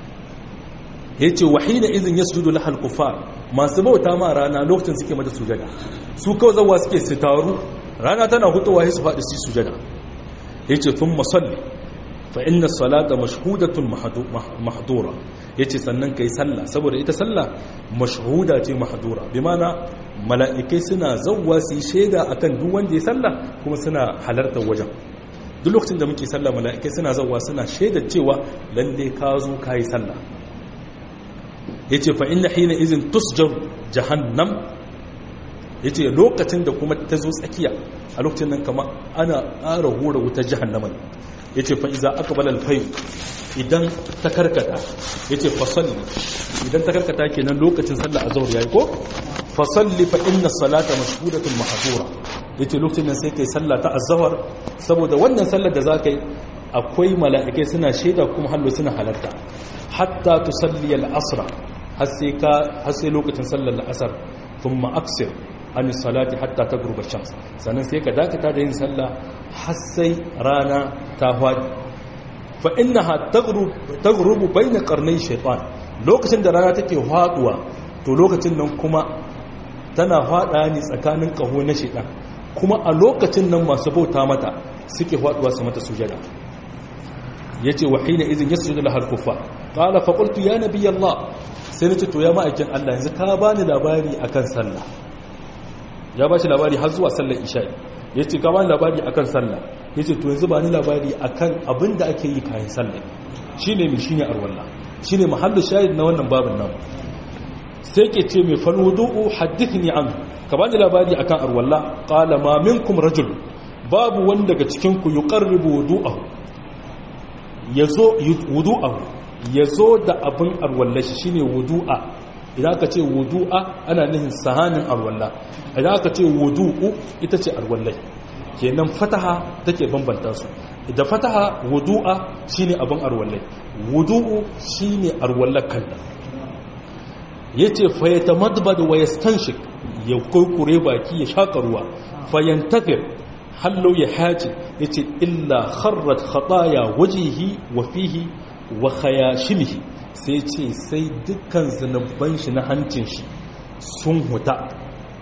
ya ce wahina izin ya sujudu lahal kufar masu bauta ma rana lokacin suke mata sujada su kawai zawa suke su taru rana tana hutowa ya su faɗi su sujada ya ce tun masalli fa inna salata mashhudatun mahdura ya ce sannan ka yi sallah saboda ita sallah mashhuda ce mahdura bi mana mala'ikai suna zauwa su yi shaida akan duk wanda ya sallah kuma suna halartar wajen duk lokacin da muke sallah mala'ikai suna zauwa suna shaidar cewa lalle ka zo ka yi sallah ya ce fa inna hina izin tusjar jahannam ya ce lokacin da kuma ta zo tsakiya a lokacin nan kama ana ƙara hura wutar jahannama ya ce fa iza aka balal fayu idan ta karkata ya ce fasalli idan ta karkata kenan lokacin sallah a zaur ya yi ko fasalli fa inna salata mashhudatun mahdura ya ce lokacin nan sai kai sallah ta azhar saboda wannan sallar da za ka yi akwai mala'ikai suna shaida kuma hallo suna halarta hatta tusalli al-asra har sai lokacin sallar la'asar sun ma'aksir an salati hatta ta gurbar shams sannan sai ka dakata da yin sallah har sai rana ta hwadi fa inna ha ta gurubu bai na karnai shaitan lokacin da rana take hwaduwa to lokacin nan kuma tana hwada ne tsakanin kaho na shaitan kuma a lokacin nan masu bauta mata suke hwaduwa su mata sujada yace wa hina idin yasjudu lahal kuffar qala fa qultu ya nabiy allah sai nace to ya ma'aikin Allah yanzu ka bani labari akan sallah ya bashi labari har zuwa sallar isha yace ka bani labari akan sallah yace to yanzu bani labari akan abinda ake yi kayan sallah shine mi shine arwalla shine mahallu shahid na wannan babin nan sai ke ce mai fal wudu'u hadithni an ka bani labari akan arwalla qala ma minkum rajul babu wanda daga cikin ku yuqarribu wudu'ahu yazo wudu'ahu ya zo da abin arwallashi shi ne wudu'a idan aka ce wudu'a ana nihin sahanin arwalla idan aka ce wudu'u ita ce arwallai kenan fataha take bambanta su da fataha wudu'a shi ne abin arwallai wudu'u shi ne arwallar kalla ya ce fayyata madbad wa ya stanshik ya kurkure baki ya shaƙa ruwa fayyantafir hallo ya haji ya ce illa kharrat khataya wajihi wa fihi wa khayashimihi sai ce sai dukkan zanubban shi na hancin shi sun huta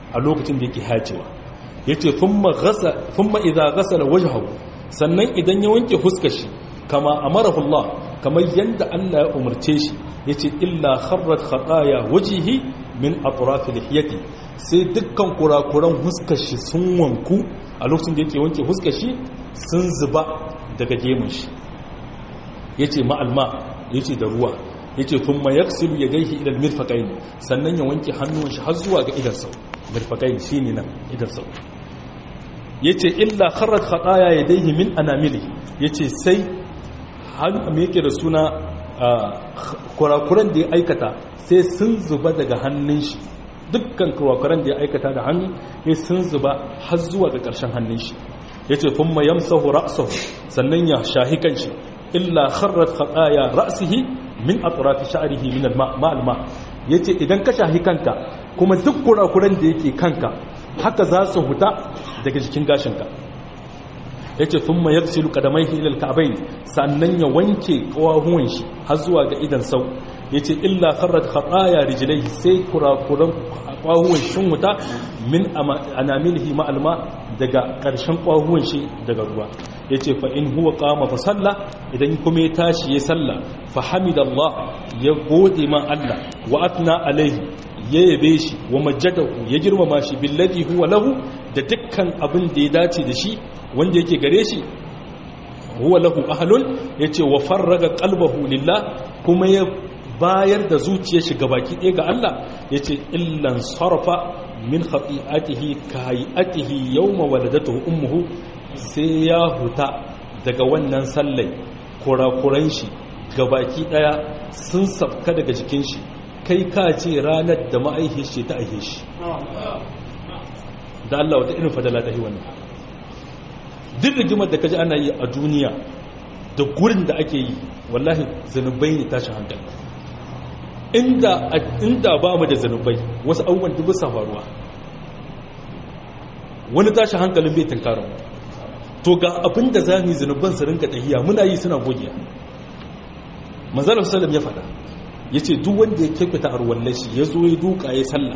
a lokacin da yake hacewa yace thumma ghasa thumma idza ghasala wajhahu sannan idan ya wanke fuskar shi kama amarahu Allah kamar yanda Allah ya umarce shi yace illa kharrat khataya wajhihi min atraf lihiyati sai dukkan kurakuran fuskar shi sun wanku a lokacin da yake wanke fuskar shi sun zuba daga gemun shi yace ma'alma yace da ruwa yace thumma yaksilu yadayhi ila almirfaqayn sannan ya wanke hannun shi har zuwa ga idan sau mirfaqayn shine nan idan sau yace illa kharrat khataya yadayhi min anamili yace sai har me yake da suna kurakuran da ya aikata sai sun zuba daga hannun shi dukkan kurakuran da ya aikata da hannu ya sun zuba har zuwa ga ƙarshen hannun shi yace thumma yamsahu ra'sahu sannan ya shahi kanshi illa kharrat khataya ra'sihi min atrafi sha'rihi min al-ma' yace idan ka shahi kanka kuma duk kurakuran da yake kanka haka za su huta daga jikin gashinka yace thumma yaghsilu qadamayhi ila al-ka'bayn sannan ya wanke kawahuwan shi har zuwa ga idan sau yace illa kharrat khataya rijlaihi sai kurakuran kawahuwan shin huta min anamilihi ma'alma daga ƙarshen kawahuwan shi daga ruwa ya ce fa in huwa kama fa salla idan kuma ya tashi ya salla fa hamidallah ya gode ma Allah wa atna alaihi ya yabe shi wa majjadahu ya girmama shi billati huwa lahu da dukkan abin da ya dace da shi wanda yake gare shi huwa lahu ahlun yace wa farraga qalbahu lillah kuma ya bayar da zuciyar shi gabaki ɗaya ga Allah yace illan sarfa min khati'atihi ka hayatihi yawma waladatuhu ummuhu sai ya huta daga wannan sallai kurakuran shi gabaki daya sun safka daga jikin shi kai ka ce ranar da ma'aihe shi ta aihe shi da Allah wata irin fadala ta yi wannan duk rigimar da kaji ana yi a duniya da gurin da ake yi wallahi zanubai ne tashin hankali inda inda ba mu da zanubai wasu abubuwan duk sa faruwa wani tashin hankalin bai tunkarar mu to ga abin da za mu yi zunuban su rinka tahiya muna yi suna gogiya manzalar salam ya faɗa ya ce duk wanda ya kyautata arwallar shi ya zo ya duka ya sallah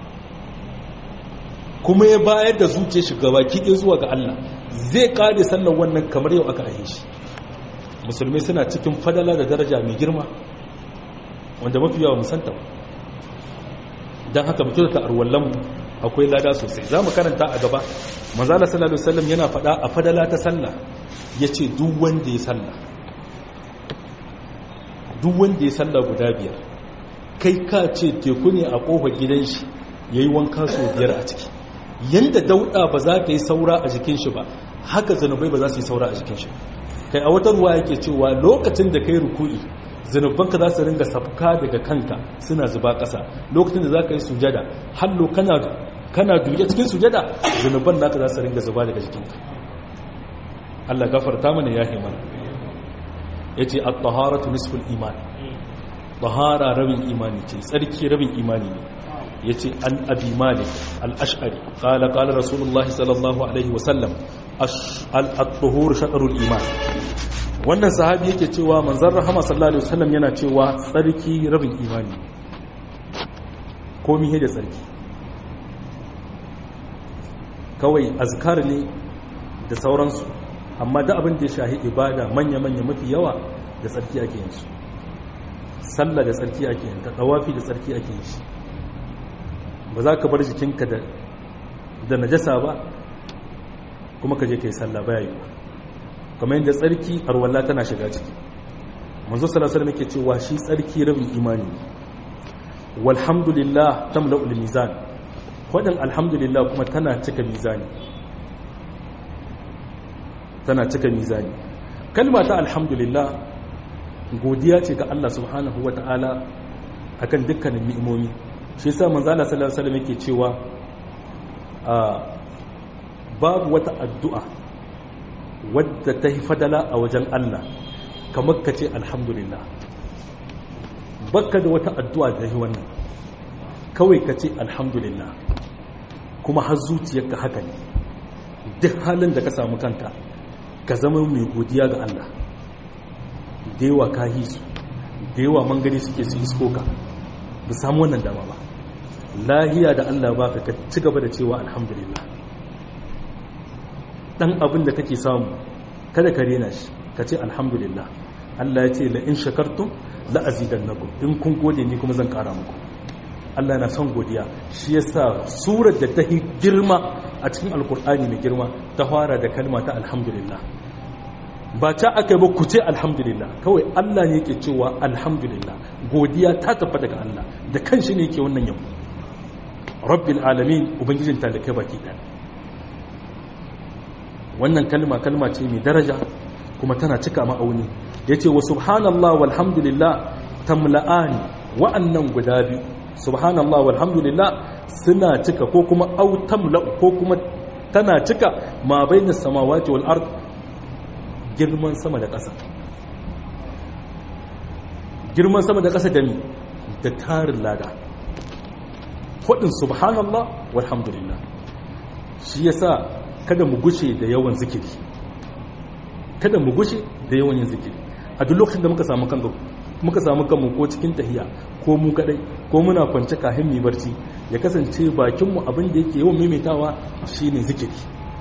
kuma ya bayar da zuciya shi gaba kiɗe zuwa ga Allah zai kare sallar wannan kamar yau aka ahe shi musulmai suna cikin fadala da daraja mai girma wanda mafi yawa musanta don haka mutu da arwallanmu akwai lada sosai za mu karanta a gaba manzala sallallahu alaihi wasallam yana faɗa a fadala ta sallah yace duk wanda ya sallah duk wanda ya sallah guda biyar kai ka ce teku ne a kofar gidan shi yayi wanka so biyar a ciki yanda dauda ba za ta yi saura a jikin shi ba haka zanubai ba za su yi saura a jikin shi kai a wata ruwa yake cewa lokacin da kai ruku'i zanubanka za su ringa safka daga kanka suna zuba ƙasa lokacin da za ka yi sujada hallo kana kana duke cikin sujada zanuban naka za su ringa zuba daga jikinka Allah gafarta mana ya mana ya ce at-taharatu nisful iman tahara rabin imani ce tsarki rabin imani ne ya ce an abi malik al-ash'ari qala qala rasulullahi sallallahu alaihi wasallam al-tuhur shatrul iman wannan sahabi yake cewa manzon rahama sallallahu alaihi wasallam yana cewa tsarki rabin imani komi da tsarki kawai azkar ne da sauransu amma da abin da ya shahi ibada manya-manya mafi yawa da tsarki ake yin su sallah da tsarki ake yin ta tawafi da tsarki ake yin shi ba za ka bar jikinka da da najasa ba kuma ka je ka yi sallah baya yi ba kamar yadda tsarki arwalla tana shiga ciki manzo sallallahu alaihi yake cewa shi tsarki rabin imani walhamdulillah tamla'ul mizan wadin alhamdulillah kuma tana cika mizani tana cika mizani kalma ta alhamdulillah godiya ce ga Allah subhanahu wata'ala akan dukkanin ni'imomi shi yasa manzo Allah sallallahu alaihi wasallam yake cewa babu wata addu'a wadda ta yi fadala a wajen Allah kamar ka ce alhamdulillah bakka da wata addu'a da yi wannan kawai ka ce alhamdulillah kuma har zuciyarka haka ne duk halin da ka samu kanka ka zama mai godiya ga Allah da yawa ka su da yawa mangani suke su isko ka ba samu wannan dama ba lahiya da Allah baka ka ci gaba da cewa alhamdulillah dan abin da kake samu kada ka rena shi ka ce alhamdulillah Allah ya ce la in shakartum la azidannakum in kun gode ni kuma zan kara muku Allah na son godiya shi yasa surar da ta yi girma a cikin alkur'ani mai girma ta fara da kalma ta alhamdulillah ba ta aka yi ba ku ce alhamdulillah kawai Allah ne yake cewa alhamdulillah godiya ta tafi daga Allah da kanshi ne yake wannan yau rabbil alamin ubangijin talakai baki ɗaya wannan kalma kalma ce mai daraja kuma tana cika ma'auni yace wa subhanallah walhamdulillah tamla'ani wa'annan guda biyu subhanallah walhamdulillah suna cika ko kuma au tamla ko kuma tana cika ma bainas samawati wal ard girman sama da ƙasa girman sama da ƙasa da mi da tarin lada faɗin subhanallah walhamdulillah shi yasa kada mu gushe da yawan zikiri kada mu gushe da yawan yin zikiri a duk lokacin da muka samu kanmu muka samu kanmu ko cikin tahiya ko mu kadai ko muna kwance kafin mu barci ya kasance bakin mu abin da yake yawan maimaitawa shine zikiri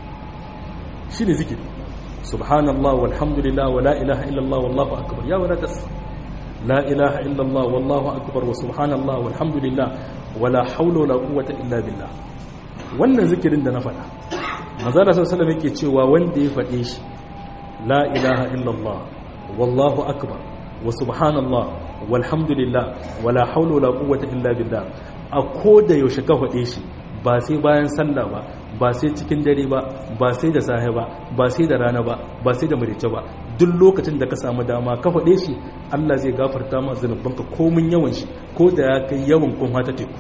shine zikiri subhanallah walhamdulillah wala ilaha illallah wallahu akbar ya wala tas la ilaha illallah wallahu akbar wa subhanallah walhamdulillah wala hawla wala quwwata illa billah wannan zikirin da na faɗa manzala sallallahu alaihi yake cewa wanda ya faɗe shi la ilaha illallah wallahu akbar wa subhanallah walhamdulillah wala hawla wala quwwata illa billah a koda yaushe ka faɗe shi ba sai bayan sallah ba ba sai cikin dare ba ba sai da safe ba ba sai da rana ba ba sai da marice ba duk lokacin da ka samu dama ka faɗe shi Allah zai gafarta ma zanubanka komin yawan shi ko da ya kai yawan kun hata teku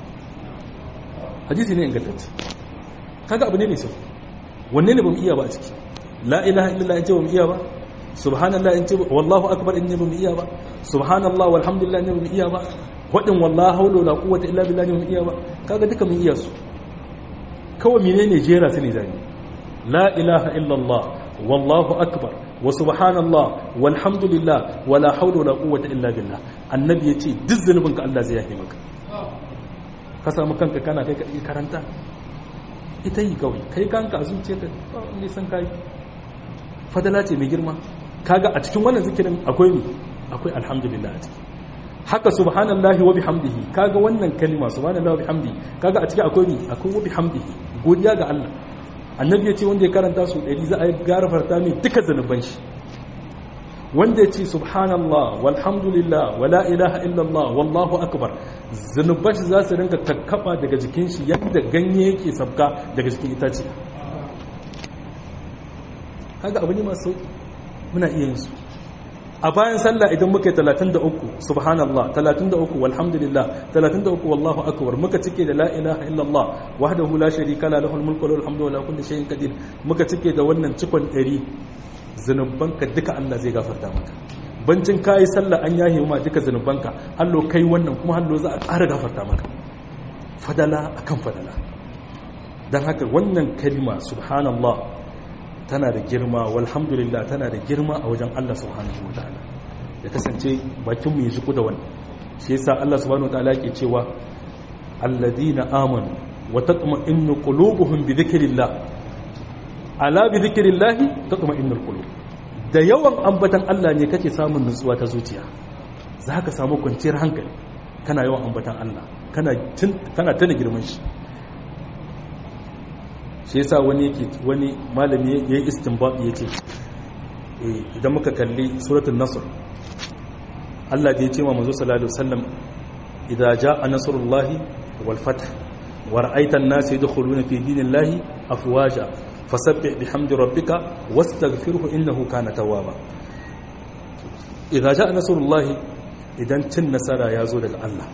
hadisi ne ingantacce kaga abu ne ne sau wanne ne bamu iya ba a ciki la ilaha illallah in ce bamu iya ba subhanallah in ce wallahu akbar in ne bamu iya ba subhanallah walhamdulillah in ne bamu iya ba wadin wallahi haula wala quwwata illa billah ne bamu iya ba kaga duka mun iya su kawai menene jera su ne zani la ilaha illallah wallahu akbar wa subhanallah walhamdulillah wala haula wala quwwata illa billah annabi yace duk zanubinka Allah zai yafe maka ka samu kanka kana kai ka karanta ita yi kawai kai kanka a zuciya ka ne san kai fadala ce mai girma kaga a cikin wannan zikirin akwai ni akwai alhamdulillah a ciki haka subhanallahi wa bihamdihi kaga wannan kalma subhanallahi wa bihamdihi kaga a ciki akwai ni akwai wa bihamdihi godiya ga Allah annabi ya ce wanda ya karanta su ɗari za a yi garafarta mai duka zanuban shi wanda ya ce subhanallah walhamdulillah wala ilaha illallah wallahu akbar zanuban shi za su rinka kakkaba daga jikin shi yadda ganye yake sabka daga jikin itace kaga abu ne masu sauki muna iya yin su a bayan sallah idan muka yi 33 subhanallah 33 walhamdulillah 33 wallahu akbar muka cike da la ilaha illallah wahdahu la sharika la lahul mulku wa lahul hamdu wa la kulli shay'in qadir muka cike da wannan cikon 100 zanubanka duka Allah zai gafarta maka bancin kai sallah an yahe ma duka zanubanka hallo kai wannan kuma hallo za a ƙara gafarta maka fadala akan fadala dan haka wannan kalma subhanallah tana da girma walhamdulillah tana da girma a wajen Allah subhanahu wataala ya kasance bakinmu ya shiku da wannan shi yasa Allah subhanahu wataala yake cewa alladina amanu wa tatma'innu qulubuhum bi dhikrillah ala bi dhikrillah tatma'innul qulub da yawan ambatan Allah ne kake samun nutsuwa ta zuciya za ka samu kwanciyar hankali kana yawan ambatan Allah kana kana tana girman shi shi yasa wani yake wani malami ya yi istinbat ya ce idan muka kalli suratul nasr Allah da ya ce ma manzo sallallahu alaihi wasallam idza jaa nasrullahi wal fath wa ra'aita an-nasa yadkhuluna fi dinillahi afwaja fasabbih bihamdi rabbika wastaghfirhu innahu kana tawwaba idza jaa nasrullahi idan cin nasara ya zo daga Allah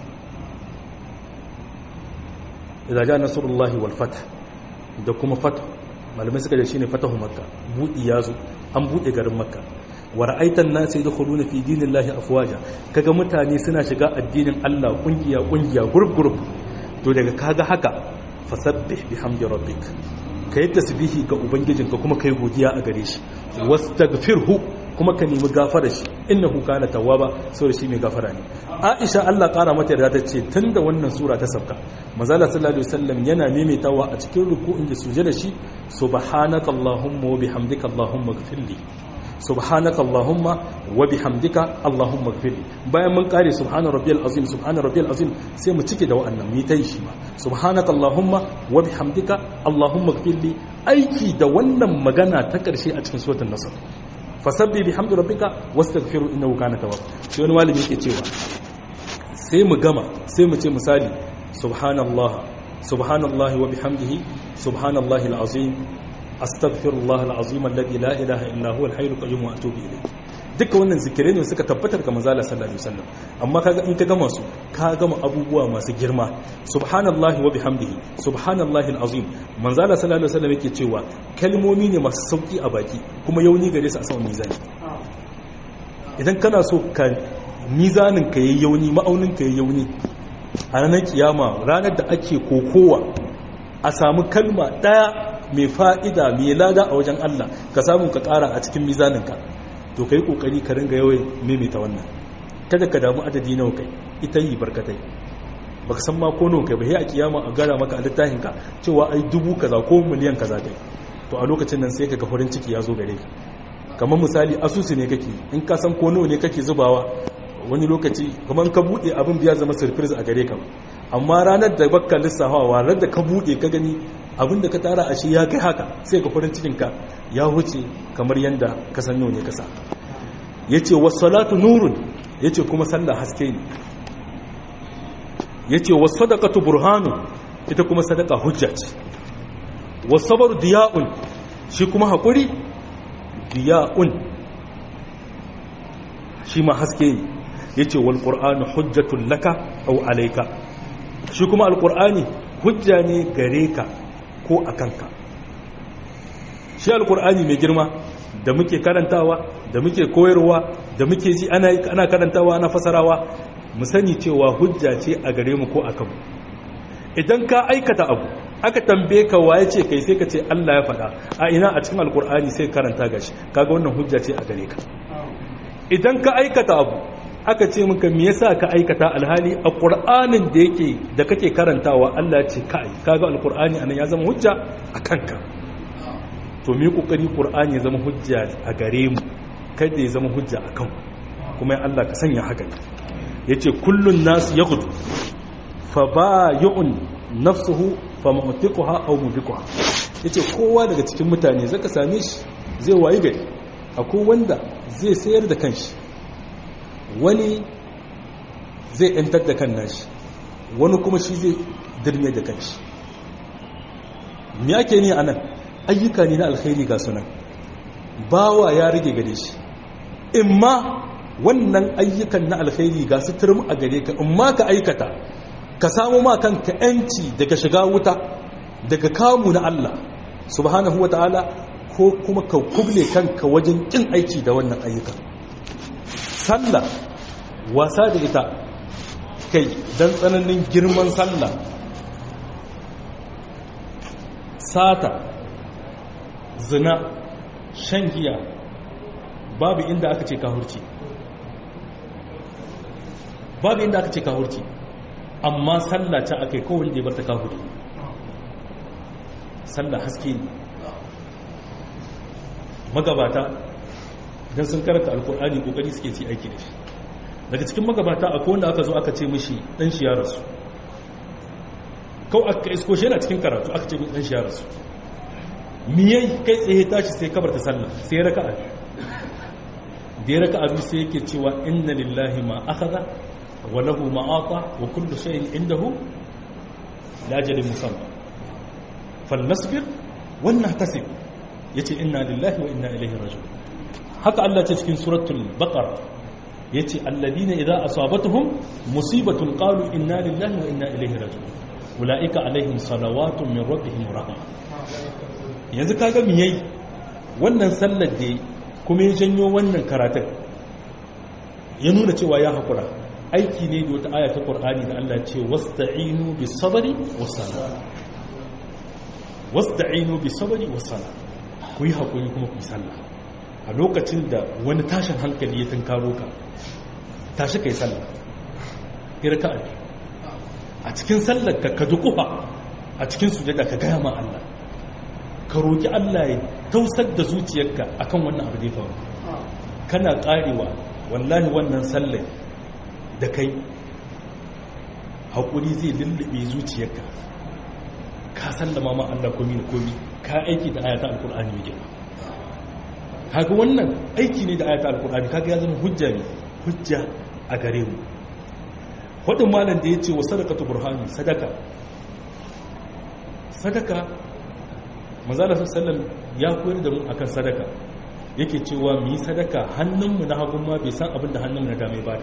idza jaa nasrullahi wal fath da kuma fata malamai suka da shi ne fatahu makka buɗi ya zo an buɗe garin makka wa ra'aitan na sai da khuluna fi dinillahi afwaja kaga mutane suna shiga addinin Allah kungiya kungiya gurub gurub to daga kaga haka fasabbih bihamdi rabbik kai tasbihi ga ubangijinka kuma kai godiya a gare shi wastaghfirhu kuma ka nemi gafara shi innahu kana tawwaba saboda shi mai gafara ne Aisha Allah kara mata yarda ta ce tunda wannan sura ta sauka manzo Allah sallallahu alaihi wasallam yana maimaitawa a cikin ruku'in da sujada shi subhanaka allahumma wa bihamdika allahumma ighfirli subhanaka allahumma wa bihamdika allahumma ighfirli bayan mun kare subhana rabbiyal azim subhana rabbiyal azim sai mu cike da wa'annan mi tai shi ma subhanaka allahumma wa bihamdika allahumma ighfirli aiki da wannan magana ta karshe a cikin suratul nasr fasabbi bihamdi rabbika wastaghfiru innahu kana tawwab sai wani malami yake cewa sai mu gama sai mu ce misali subhanallah subhanallahi wa bihamdihi subhanallahi alazim astaghfirullah alazim alladhi la ilaha illa huwa alhayyul qayyum wa atubu ilayh duka wannan zikirai ne suka tabbatar ga manzala sallallahu alaihi wasallam amma kaga in ka gama su ka gama abubuwa masu girma subhanallahi wa bihamdihi subhanallahi alazim manzala sallallahu alaihi wasallam yake cewa kalmomi ne masu sauki a baki kuma yauni gare su a saman mizani idan kana so ka mizanin ka yayi yauni ma'aunin ka yayi yauni a ranar kiyama ranar da ake kokowa a samu kalma daya mai fa'ida mai lada a wajen Allah ka samu ka kara a cikin mizaninka to kai kokari ka ringa yawan maimaita wannan kada ka damu adadi nawa kai ita yi barkatai baka san ma ko nawa kai ba sai a kiyama a gara maka a littafin ka cewa ai dubu kaza ko miliyan kaza kai to a lokacin nan sai ka ga farin ciki ya zo gare ka kamar misali asusu ne kake in ka san ko nawa ne kake zubawa wani lokaci kamar ka bude abin biya zama surprise a gare ka amma ranar da baka lissafawa ranar da ka bude ka gani abin da ka tara a shi ya kai haka sai ka farin cikinka ya huce kamar yadda ka san ne kasa ya ce wasalatu nurun ya ce kuma sallah haske ne ya ce wasadakatu burhanu ita kuma sadaka hujja ce wasabar diya'un shi kuma haƙuri diya'un shi ma haske ne ya ce walƙur'anu hujjatun laka au alaika shi kuma alƙur'ani hujja ne gare ka ko a kanka shi alkur'ani mai girma da muke karantawa da muke koyarwa da muke ji ana karantawa ana fasarawa mu sani cewa hujja ce a gare mu ko a kanmu idan ka aikata abu aka tambaye ka waye ce kai sai ka ce Allah ya faɗa a ina a cikin alkur'ani sai karanta gashi kaga wannan hujja ce a gare ka idan ka aikata abu aka ce maka me yasa ka aikata alhali a qur'anin da yake da kake karantawa Allah ya ce kai kaga alqur'ani anan ya zama hujja a kanka to mu kokari qur'ani ya zama hujja a gare mu kada ya zama hujja a kanmu kuma ya Allah ka sanya haka yace kullun nas yaghdu fa bay'un nafsuhu fa mu'tiquha aw mubiquha yace kowa daga cikin mutane zaka same shi zai wayi gari akwai wanda zai sayar da kanshi wani zai ‘yantar da kan nashi wani kuma shi zai dirme da kanshi me ake ne a nan ayyuka ne na alkhairi ga sunan bawa ya rage gare shi imma wannan ayyukan na alkhairi ga su turmi a gare ka imma ka aikata ka samu ma kanka ‘yanci daga shiga wuta daga kamu na Allah subhanahu wa ta'ala ko kuma ka kuble kanka wajen kin aiki da wannan ayyukan sallah wasa da ita kai don tsananin girman sallah sata zina shan giya babu inda aka ce kahurci babu inda aka ce kahurci amma sallah ta aka yi kowai da ya barta kahuri sallah haske ne magabata don sun karanta alkur'ani kokari suke ci aiki da shi daga cikin magabata akwai wanda aka zo aka ce mishi dan shi ya rasu kawai aka isko shi yana cikin karatu aka ce dan shi ya rasu miyai kai tsaye tashi sai kabar ta sallah sai ya raka'a da ya raka'a biyu sai yake cewa inna lillahi ma akhadha wa lahu ma ata wa kullu shay'in indahu la ajalin musamma falnasbir wa nahtasib yace inna lillahi wa inna ilaihi raji'un haka Allah ce cikin suratul baqara yace alladina idza asabatuhum musibatun qalu inna lillahi wa inna ilaihi raji'un ulaika alaihim salawatun min rabbihim rahma yanzu kaga me yayi wannan sallar da kuma ya janyo wannan karatun ya nuna cewa ya hakura aiki ne da wata aya ta Qur'ani da Allah ce wasta'inu bis sabri was salah wasta'inu bis sabri was salah ku yi hakuri kuma ku yi sallah a lokacin da wani tashin hankali ya tunkaro ka tashi kai sallah irka a cikin sallar ka ka dukufa a cikin sujada ka gaya ma Allah ka roki Allah ya tausar da zuciyarka akan wannan abu da ya faru kana karewa wallahi wannan sallar da kai haƙuri zai lullube zuciyarka ka sallama ma Allah komi da komi ka aiki da ayata alkur'ani mai girma kaga wannan aiki ne da ayata alkur'ani kaga ya zama hujja ne hujja a gare mu wadin malam da ya ce wa sadaqatu burhani sadaka sadaka manzala sallallahu ya koyar da mu akan sadaka yake cewa mu yi sadaka hannunmu na hagun ma bai san abin da hannunmu na dame ba da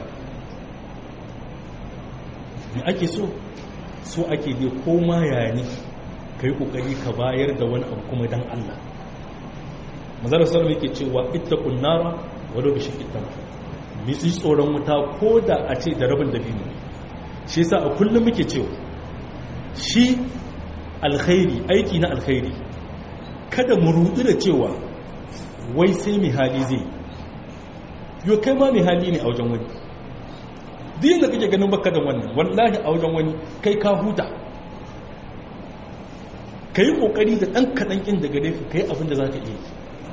me ake so so ake dai koma yaya ne ka yi kokari ka bayar da wani abu kuma dan Allah mazalar salama yake cewa ita kunnara wadda bishin ita misi tsoron wuta ko da a ce da rabin dabino shi yasa a kullum muke cewa shi alkhairi aiki na alkhairi kada mu rudu da cewa wai sai mai hali zai yi kai ma mai hali ne a wajen wani duk da kake ganin baka da wannan wallahi a wajen wani kai ka huta ka yi kokari da ɗan kaɗan ƙin daga laifi ka yi abin da za ka iya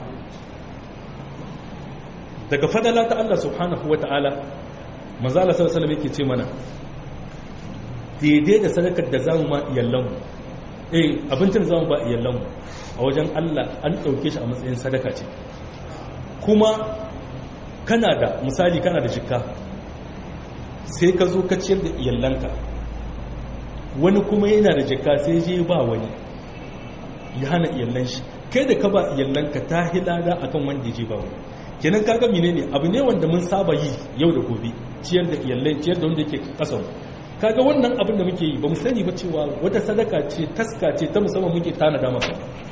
daga fadala ta Allah subhanahu wa ta'ala mazala sallallahu alaihi yake ce mana daidai da sadakar da zamu ma iyallanmu eh abincin zamu ba iyallanmu a wajen Allah an ɗauke shi a matsayin sadaka ce kuma kana da misali kana da jikka sai ka zo ka ciyar da iyallanka wani kuma yana da jikka sai je ba wani ya hana iyallan shi kai da ka ba iyallanka ta hilada akan wanda ya je ba wani kenan kaga menene abu ne wanda mun saba yi yau da gobe ciyar da iyallai ciyar da wanda yake kasan kaga wannan abin da muke yi ba mu sani ba cewa wata sadaka ce taska ce ta musamman muke tanada masa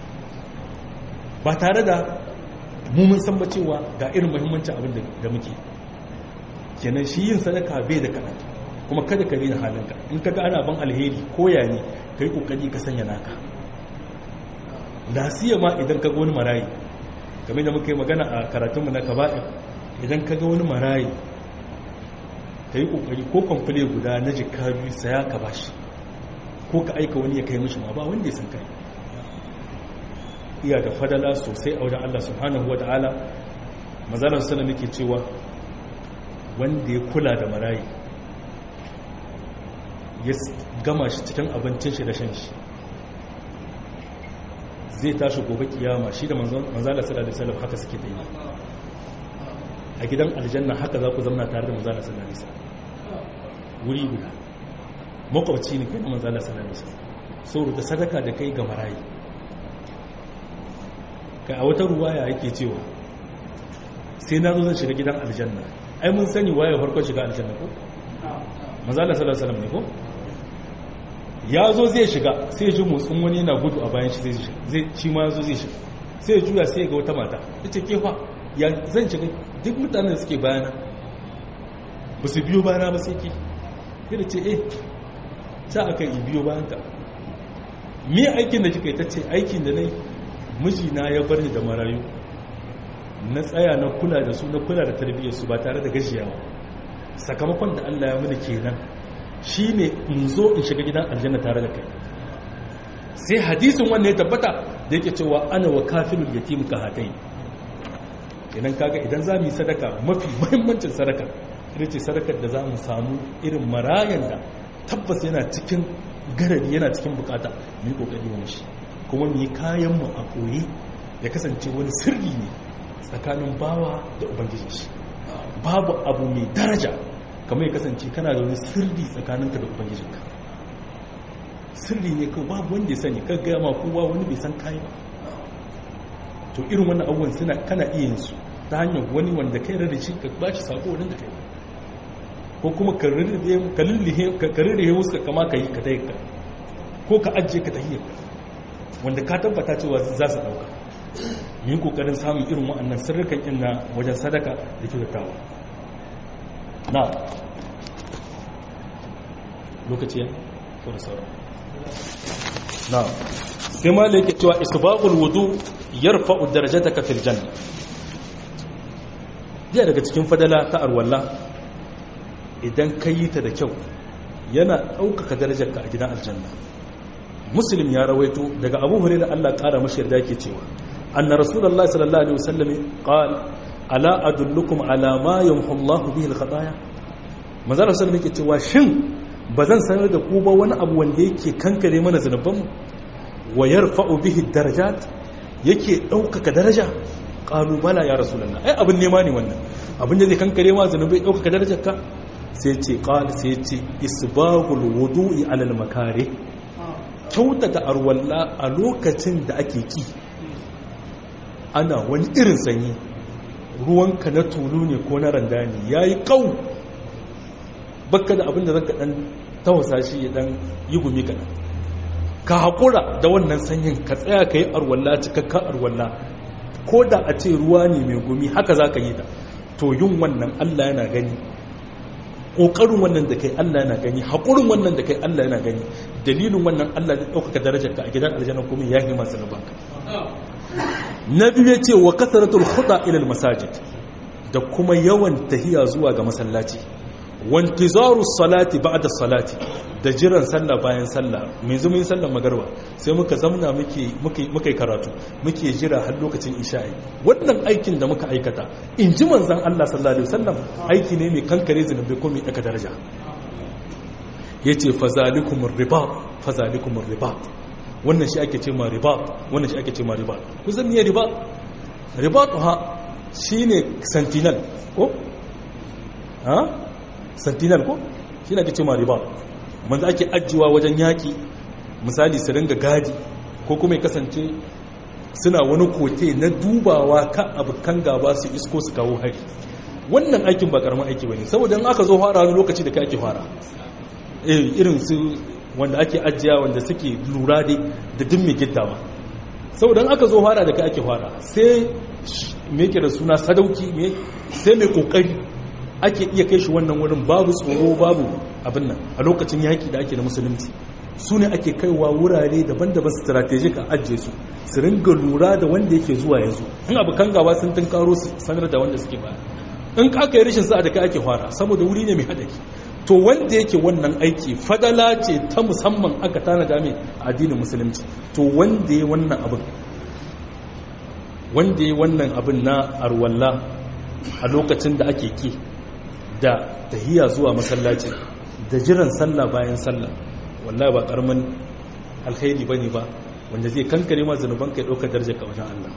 ba tare da mu mun san ba cewa ga irin muhimmancin abin da muke kenan shi yin sadaka bai da kaɗan kuma kada ka rena halinka in kaga ana ban alheri koya ne ka yi ƙoƙari ka sanya naka lasiya ma idan ka ga wani marayi game da muka yi magana a karatunmu na kaba'ir idan ka ga wani marayi ka yi ƙoƙari ko kwamfule guda na jika biyu saya ka bashi ko ka aika wani ya kai mishi ma ba wanda ya san kai iya da fadala sosai a wajen Allah subhanahu wa ta'ala mazalar sallam yake cewa wanda ya kula da marayi ya gama shi cikin abincin shi da shan shi zai tashi gobe kiyama shi da manzala sallallahu alaihi wasallam haka suke daina a gidan aljanna haka za ku zama tare da manzala sallallahu alaihi wasallam wuri guda makwabci ne kai da manzala sallallahu alaihi wasallam saboda sadaka da kai ga marayi kai a wata ruwaya yake cewa sai na zo zan shiga gidan aljanna ai mun sani waye farkon shiga aljanna ko manzala sallallahu alaihi wasallam ne ko ya zo zai shiga sai ji motsin wani yana gudu a bayan shi zai shi ma zo zai shiga sai ya juya sai ga wata mata ita ke fa ya zan shiga duk mutanen da suke bayana ba su biyo bayana ba sai ke yana ce eh ta aka yi biyo bayan ka me aikin da kika yi ta ce aikin da na yi mijina ya bar ni da marayu na tsaya na kula da su na kula da tarbiyyarsu ba tare da gajiyawa sakamakon da Allah ya mini kenan shi ne in zo in shiga gidan aljanna tare da kai sai hadisin wannan ya tabbata da yake cewa ana wa kafilul yatim ka hatai idan kaga idan za mu yi sadaka mafi muhimmancin sadaka ita ce sadakar da za mu samu irin marayan da tabbas yana cikin garari yana cikin bukata mu yi kokari wa shi kuma mu yi kayan mu a koyi ya kasance wani sirri ne tsakanin bawa da ubangiji shi babu abu mai daraja kamar ya kasance kana da wani sirri tsakaninka da ubangijinka sirri ne kawai babu wanda ya sani ka gaya ma kowa wani bai san kayi ba to irin wannan abubuwan suna kana iya yin su ta hanyar wani wanda kai rarra shi ka ba shi sako wani da kai ko kuma ka rarrahe wasu ka kama ka yi ka ta ka ko ka ajiye ka ta ka wanda ka tabbata cewa za su dauka mu yi kokarin samun irin wa'annan sirrikan inna wajen sadaka da kyautatawa na lokaci ya ko da sauran na sai ma yake cewa isbaqul wudu yarfa'u darajataka fil janna biya daga cikin fadala ta arwalla idan ka yi ta da kyau yana ɗaukaka darajarka a gidan aljanna muslim ya rawaito daga abu hurairah Allah ƙara mashi yarda yake cewa anna rasulullahi sallallahu alaihi wasallam qala ala adullukum ala ma yamhu Allahu bihi al-khataya manzo Allah sallallahu alaihi cewa shin bazan sanar da ku ba wani abu wanda yake kankare mana zanuban mu wa yarfa'u bihi darajat yake ɗaukaka daraja qalu bala ya rasulullah ai abin nema ne wannan abin da zai kankare ma zanubai ɗaukaka darajarka sai ce qala sai ce isbagul wudu'i ala al-makari kyautata arwalla a lokacin da ake ki ana wani irin sanyi ruwanka na tulu ne ko na randa ne ya yi ƙau baka da abin da zaka ɗan tawasa shi ya ɗan yi gumi kaɗan ka haƙura da wannan sanyin ka tsaya ka yi arwalla cikakka arwalla ko da a ce ruwa ne mai gumi haka za ka yi ta to yin wannan allah yana gani ƙoƙarin wannan da kai Allah yana gani haƙurin wannan da kai Allah yana gani dalilin wannan Allah zai ɗaukaka darajar ka a gidan aljanna kuma ya yi masu nubanka na biyu ya ce wa kasaratul huda ilal masajid da kuma yawan tahiya zuwa ga masallaci wantizaru salati ba'da salati da jiran sallah bayan sallah mai zuma yin sallar magarba sai muka zamna muke muke karatu muke jira har lokacin isha'i wannan aikin da muka aikata in ji manzon Allah sallallahu alaihi wasallam aiki ne mai kankare zunubi ko mai daka daraja yace fazalikumur ribat fazalikumur ribat wannan shi ake ce ma ribat wannan shi ake ce ma ribat ku zan yi ribat ribat ha shine sentinel ko ha sentinel ko shi ake ce ma ribat manzo ake ajiyewa wajen yaki misali su ringa gadi ko kuma ya kasance suna wani kote na dubawa kan abokan gaba su isko su kawo hari wannan aikin ba karamin aiki bane saboda in aka zo fara wani lokaci da kai ake fara eh irin su wanda ake ajiya wanda suke lura dai da duk mai gittawa saboda aka zo fara da kai ake fara sai me yake da suna sadauki me sai mai kokari ake iya kai shi wannan wurin babu tsoro babu abin nan a lokacin yaki da ake da musulunci su ne ake kaiwa wurare daban-daban strategic a ajiye su su ringa lura da wanda yake zuwa yanzu in abu kan gaba sun tun karo su sanar da wanda suke baya in aka yi rashin sa'a da kai ake fara saboda wuri ne mai haɗari to wanda yake wannan aiki fadala ce ta musamman aka tana dame a addinin musulunci to wanda ya wannan abin wanda ya wannan abin na arwalla a lokacin da ake ki da tahiya zuwa masallaci da jiran sallah bayan sallah wallahi ba karamin alkhairi bane ba wanda zai kankare ma zanuban kai daukar darajar ka wajen Allah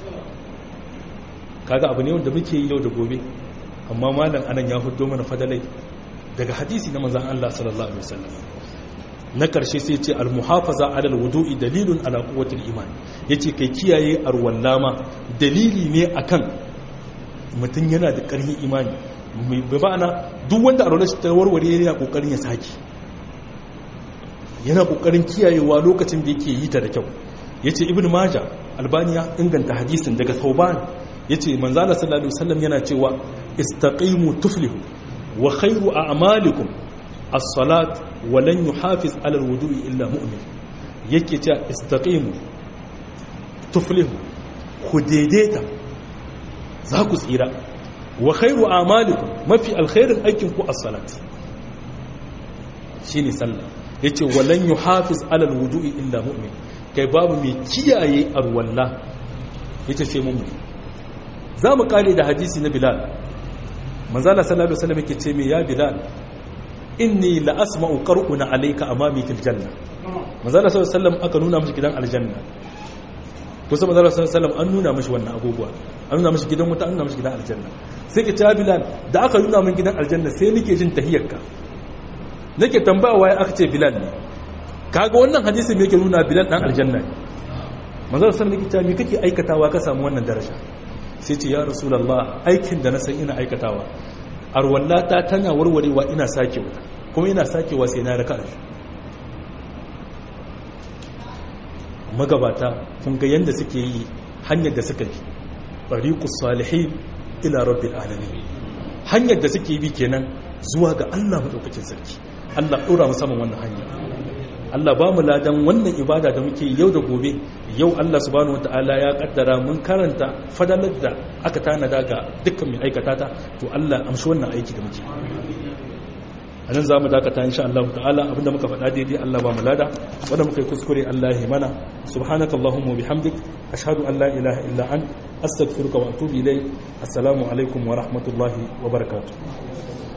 kaga abu ne wanda muke yi yau da gobe amma malam anan ya hudo mana fadalai daga hadisi na manzon Allah sallallahu alaihi wasallam na karshe sai ce al-muhafaza ala al-wudu'i dalilun ala quwwati al-iman yace kai kiyaye arwallama dalili ne akan mutum yana da ƙarfin imani bai ba'ana duk wanda arwallar shi ta warware yana kokarin ya saki yana kokarin kiyayewa lokacin da yake yi ta da kyau yace ibnu maja albaniya inganta hadisin daga sauban yace manzala sallallahu alaihi wasallam yana cewa istaqimu tuflihu wa khairu a'malikum as-salat wa lan yuhafiz 'ala al-wudu'i illa mu'min yake cewa istaqimu tuflihu ku daidaita za ku tsira wa khairu a'malikum mafi alkhairin aikin ku as-salat shine sallah yace walan yuhafiz 'ala al-wudu'i illa mu'min kai babu mai kiyaye arwalla yace sai mu'min zamu kare da hadisi na bilal manzala sallallahu alaihi wasallam yake ce me ya bilal inni la asma'u qar'una alayka amami fil janna manzala sallallahu alaihi wasallam aka nuna mishi gidan aljanna kusa manzala sallallahu alaihi wasallam an nuna mishi wannan abubuwa an nuna mishi gidan wuta an nuna mishi gidan aljanna sai ka ce bilal da aka nuna min gidan aljanna sai nake jin tahiyyarka nake tambaya waye aka ce bilal ne kaga wannan hadisi me yake nuna bilal dan aljanna ne manzala sallallahu alaihi wasallam me kake aikatawa ka samu wannan daraja sai ce ya rasulallah aikin da na san ina aikatawa arwallata tana warwarewa ina sakewa kuma ina sakewa sai na raka magabata kun ga yadda suke yi hanyar da suka bi tariqus salihin ila rabbil alamin hanyar da suke bi kenan zuwa ga Allah madaukakin sarki Allah dora mu saman wannan hanya Allah ba mu ladan wannan ibada da muke yau da gobe yau Allah subhanahu wataala ya kaddara mun karanta fadalar da aka tanada ga dukkan mai aikata ta to Allah amshi wannan aiki da muke a nan za mu dakata insha Allah ta'ala abinda muka faɗa daidai Allah ba mu lada wanda muka yi kuskure Allah ya mana subhanaka allahumma bihamdik ashhadu an la ilaha illa an astaghfiruka wa atubu ilayk assalamu alaikum wa rahmatullahi wa barakatuh